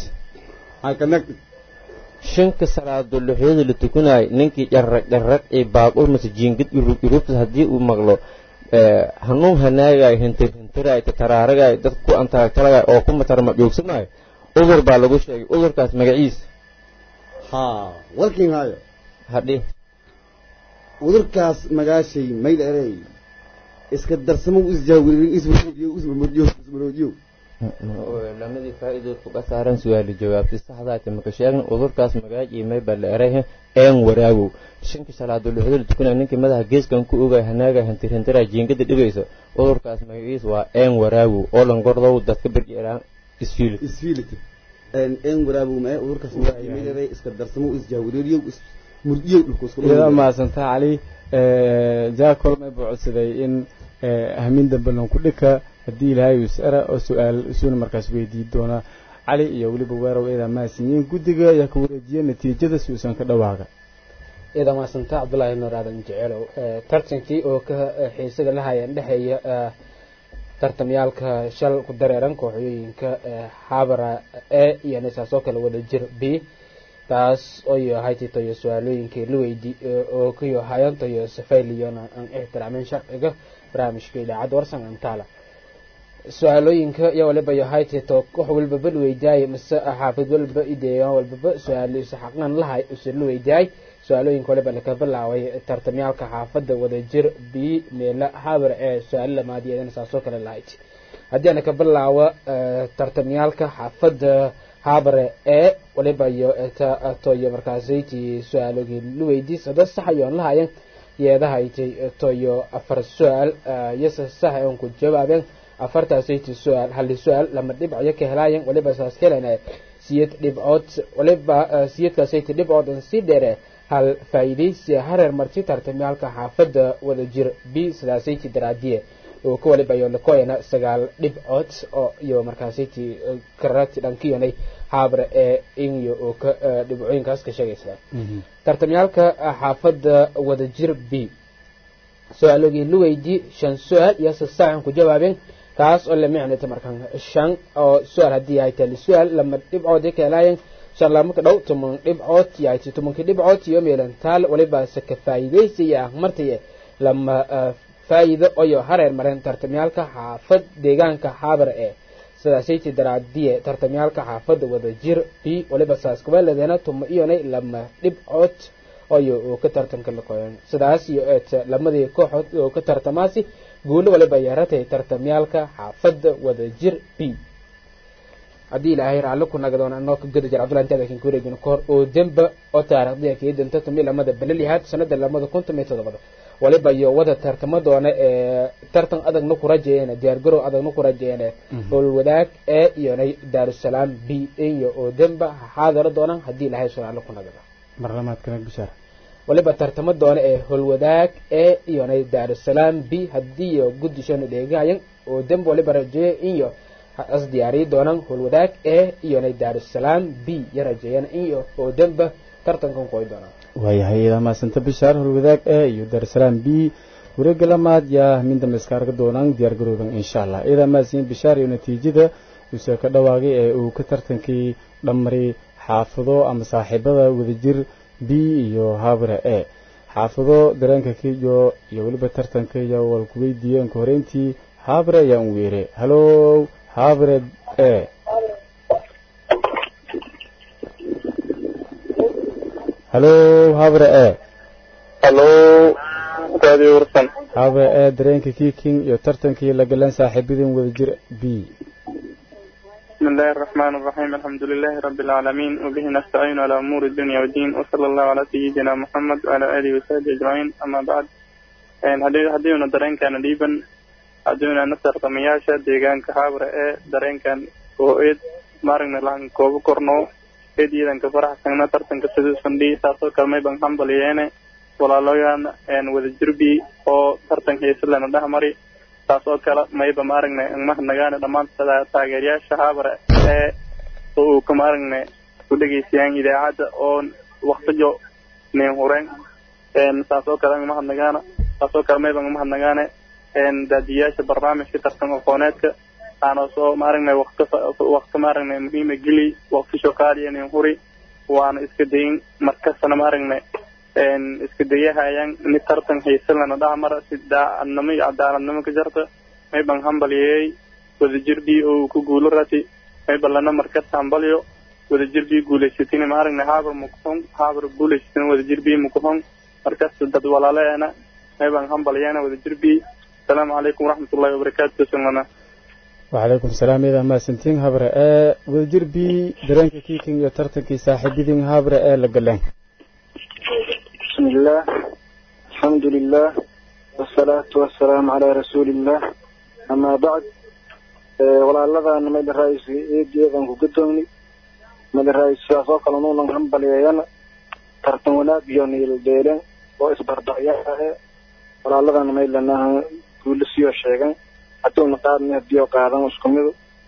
shanka salaaduluxyada la tukanaayo ninkii dharrag dharrag ee baaqur mase jiingad irug irugtas haddii uu maqlo hanuun hanaagaay hintirhintiraay tataraaragaay dadka ku antalagtalagaay oo ku matarma joogsanaayo udur baa lagu sheegay udurkaas magaciis ha walkin hayo hadhi udurkaas magaashay mayl erey iska darsamo isjaawirin ismuroojiyo ismuroojiyo ismuroojiyo lamadii faa'iidood kuga saaran su-aali jawaabtay saxdaati maka sheegna udurkaas magaaj iyo mayba la erey een waraagow shanka shalaadoo lixdoola tukanaya ninkii madaxa geeskan ku ogaay hanaaga hintirhintiraa jiingada dhibaysa udurkaas magaciis waa een waraagow oo langordow dadka bergeeraan isfiilit isfiilit een waraagow mae udurkaas magaaj mayl erey iska darsamo isjaawiriyo murdiyo dhulku isku iyada mahadsantaa cali jaakol may buu codsaday in hamin dambe lanku dhika haddii ilaahay uu is-ara oo su-aal isuuna markaas weydii doona cali iyo weliba weerow eeda mahadsanyiin guddiga ayaa ka wareejiyey natiijada si uusan ka dhawaaga ciidan maasanta cabdullaahi nuur aadan jeceelow tartankii oo ka xiisaga la hayeen dhexeeya tartamyaalka shal ku dareeran kooxyooyinka xabara e iyo nisaas oo kale wada jir b taas oyo haytitayo su-aalooyinkii la weydi oo kayo hayantayo safayliyon aan ixtiraamin sharciga barnaamijka idaacadda warsan antala su-aalooyinka iyo waliba yo haytito wax walbaba la weydiyaay mise xaafid walba ideeyan walbaba su-aalo isa xaqnan lahay use la weydiyaay su-aalooyinka waliba laka bilaabay tartamyaalka xaafadda wadajir b meela habar ee su-aalo lamaadiyadana saasoo kale lahayd haddii ana ka bilaabo tartamyaalka xaafadda habare ee waliba iyo toyo markaasaytii su-aalogii la weydiis sada sax ayoon lahayan yeedahaytay toyo afar su-aal yose sax oon ku jawaabeen afartaasaytii su-aal hali su-aal lama dhibcayo ka helaayan waliba saas helana siyad dhibcood waliba siyadkaasaytii dhibcood an sii dheere hal faa'iidaysi hareer marti tartamyaalka xaafadda wadajir b sidaasaytii daraadiye oo ka waliba iyo lakoyana sagaal dhibcood oo iyo markaasaytii karati dhankiyonay habre ee inyo oo ka dhibcooyinkaas ka sheegaysa tartamyaalka xaafadda wadajir b su-aalogii la weydii shan su-aal iyo sasaacan ku jawaabeen taas oo la micnata markan shan oo su-aal haddii ay tali su-aal lama dhibcood ka helaayeen shan lama ka dhow toban dhibcood yahay tobankii dhibcood iyo meelantaal waliba se ka faa'iidaysiya ah martaye lama faa'iido oyo hareer mareen tartamyaalka xaafad deegaanka xaabar ee sidaasaytii daraadiye tartamyaalka xaafadda wadajir b waliba saas kubeeladeena tuma iyonay lama dhibcood oyo oo ka tartanka laqoyan sidaas iyo eet lamadii kooxood oo ka tartamaasi guulo waliba yeeratay tartamyaalka xaafadda wadajir b haddii ilaahay raalli ku nagadoon anoo ka gada jir cabdullahi intaada kin kuwareejino kahor oo demba oo taariikhdiya kii danta tumi lamada balalihaad sanada lamada kun tomiyo todobada waliba iyo wada tartamo doona ee tartan adagna ku rajeeyeen diyaargarow adagna ku rajeeyeen howlwadaag ee iyonay daarusalaam b iyo oo demba xaadaro doonaan haddii ilaahay raalli ku nagado marlamaadkana bishaar waliba tartamo doona ee howlwadaag ee iyonay daarusalaam b haddii iyo guddishanu dheegahayan oo demba waliba rajeeya iyo as diyaariyi doonaan howlwadaag ee iyonay daarusalaam b ya rajeeyaan iyo oo demba tartankan qoy doonaan waayahay idaa maasanta bishaar howlwadaag ee iyo daarusalaam b wareega lamaad yaa min dambe iska arga doonaan diyaar garoodan insha allah idaa maasiin bishaar iyo natiijada uuse ka dhawaagay ee uu ka tartankii dhammaray xaafado ama saaxiibada wadajir b iyo habra e xaafado dareenka kiyo iyo weliba tartanka iyo wal ku weydiiyeen ka horeyntii habre ayaan weere halow habre e halow habre e halo raadiyo warsan habre e dareenka kiiking iyo tartankii la galeen saaxiibadin wadajir b بسم الله الرحمن الرحيم الحمد لله رب العالمين وبه نستعين على أمور الدنيا والدين وصلى الله على سيدنا محمد وعلى آله وصحبه أجمعين أما بعد هدي هدينا درين كان ديبا هدينا نصر طمياشة ديغان كحابر إيه درين كان وإيد مارنا لان كوب كورنو إيد يدن كفرح سنة ترتن كسدس فندي ساسو كلمي بان حنبل ييني ولا لويان إن وذ جربي أو ترتن كيسلنا دهمري taas oo kale mayba maaragnay mahadnagaana dhammaan taageerayaasha haabare ee uu ka maaragnay ku dhegeysayaan idaacadda oo waktijo nin hureen saas oo kale mahadnagaana saas oo kale mayba mahadnagaane daadiyaasha barnaamijka tartan aqooneedka aanoo soo maaragnay wakti wakti maaragnay muhiima geli waktisho qaaliya nin huri waana iska dayin markastana maaragnay iska dayahayaan mid tartan xiisalana dhahmara si daacadnimo iyo cadaaladnimo ka jarta may ban hambalyeeyey wadajirbii oo ku guulo rati may balana markas hambalyo wadajirbii guulaysatin ma aragna haabar mukuhon haabar guulaysatin wadajirbii mukuhon markas dad walaaleena may ban hambalyeena wadajirbii asalaamu calaykum waraxmatullahi wabarakaatu sunana وعليكم السلام إذا ما سنتين هبرة آه ودير بي درنك كيكين يا ترتكي صاحبين هبرة آه لقلان بسم الله الحمد لله والصلاة والسلام على رسول الله أما بعد ولا لذا أن ميد الرئيس إيدي إذن كدومني ميد الرئيس سياسو قلنون لنهم بليانا ترتمونا بيوني الديلين وإسبر دعياء ولا لذا أن ميد لنا كل سيو الشيغان حتى نقاد نهديو قادم اسكمدو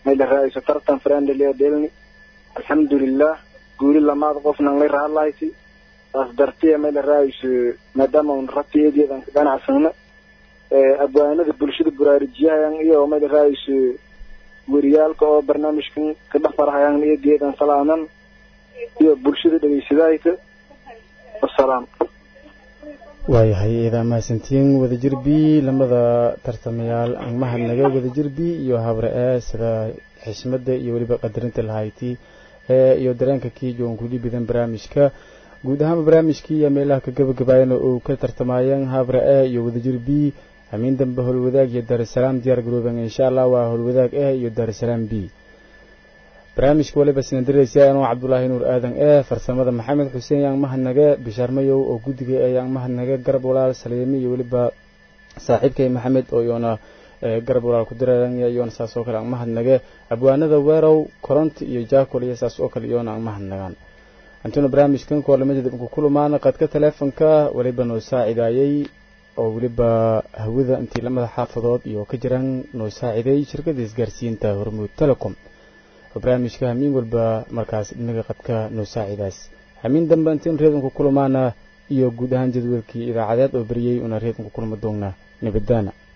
may la raaiso tartan friendly dhelni alxamdulilah guuli lamaad qofnan lay raadlahayti saas dartiya may la raaiso maadaama un rabti eedeedan ka ganacsana abwaanada bulshada buraarijiyahayan iyo may la raaiso weriyaalka oo barnaamijkan ka dhafarahayan eedeedan salaaman iyo bulshada dhegeysadahayka wasalaam waayahay idaa mahadsantiin wadajir b lamada tartamayaal aan mahadnaga wadajir b iyo habre e sida xishmada iyo weliba qadarinta lahayti ee iyo dareenka kiijoon kuli bidan barnaamijka guud ahaanba barnaamijkii iyo meelaha ka gabagabaayana uu ka tartamayeen habre e iyo wadajir b hamiin dambe howlwadaag iyo daarusalaam diyaar garooben insha allah waa howlwadaag e iyo daarusalaam b barnaamijka waliba sinadiraysa anoo cabdulaahi nuur aadan ee farsamada maxamed xuseen yaan mahadnage bishaar mayow oo guddiga ee yaan mahadnage garab walaal saliimi iyo weliba saaxiibkay maxamed oo iyoona garab walaal ku diraya iyoona saas oo kale aan mahadnage abwaanada weerow koronti iyo jaakol iyo saas oo kale iyoona aan mahadnagaan antuna barnaamijkan koolamadeeda inku kulumaana qadka teleefonka weliba noo saacidaayey oo weliba hawada intii lamada xaafadood iyo ka jiraan noo saaciday shirkada isgaarsiinta hormuud telecom barnaamijka hamiin walba markaas dhinaga qadka noo saacidaas hamiin dambe intiin reedunku kulamaana iyo guud ahaan jadwalkii idaacadeed oo beriyey una reedunku kulma doonnaa nabadaana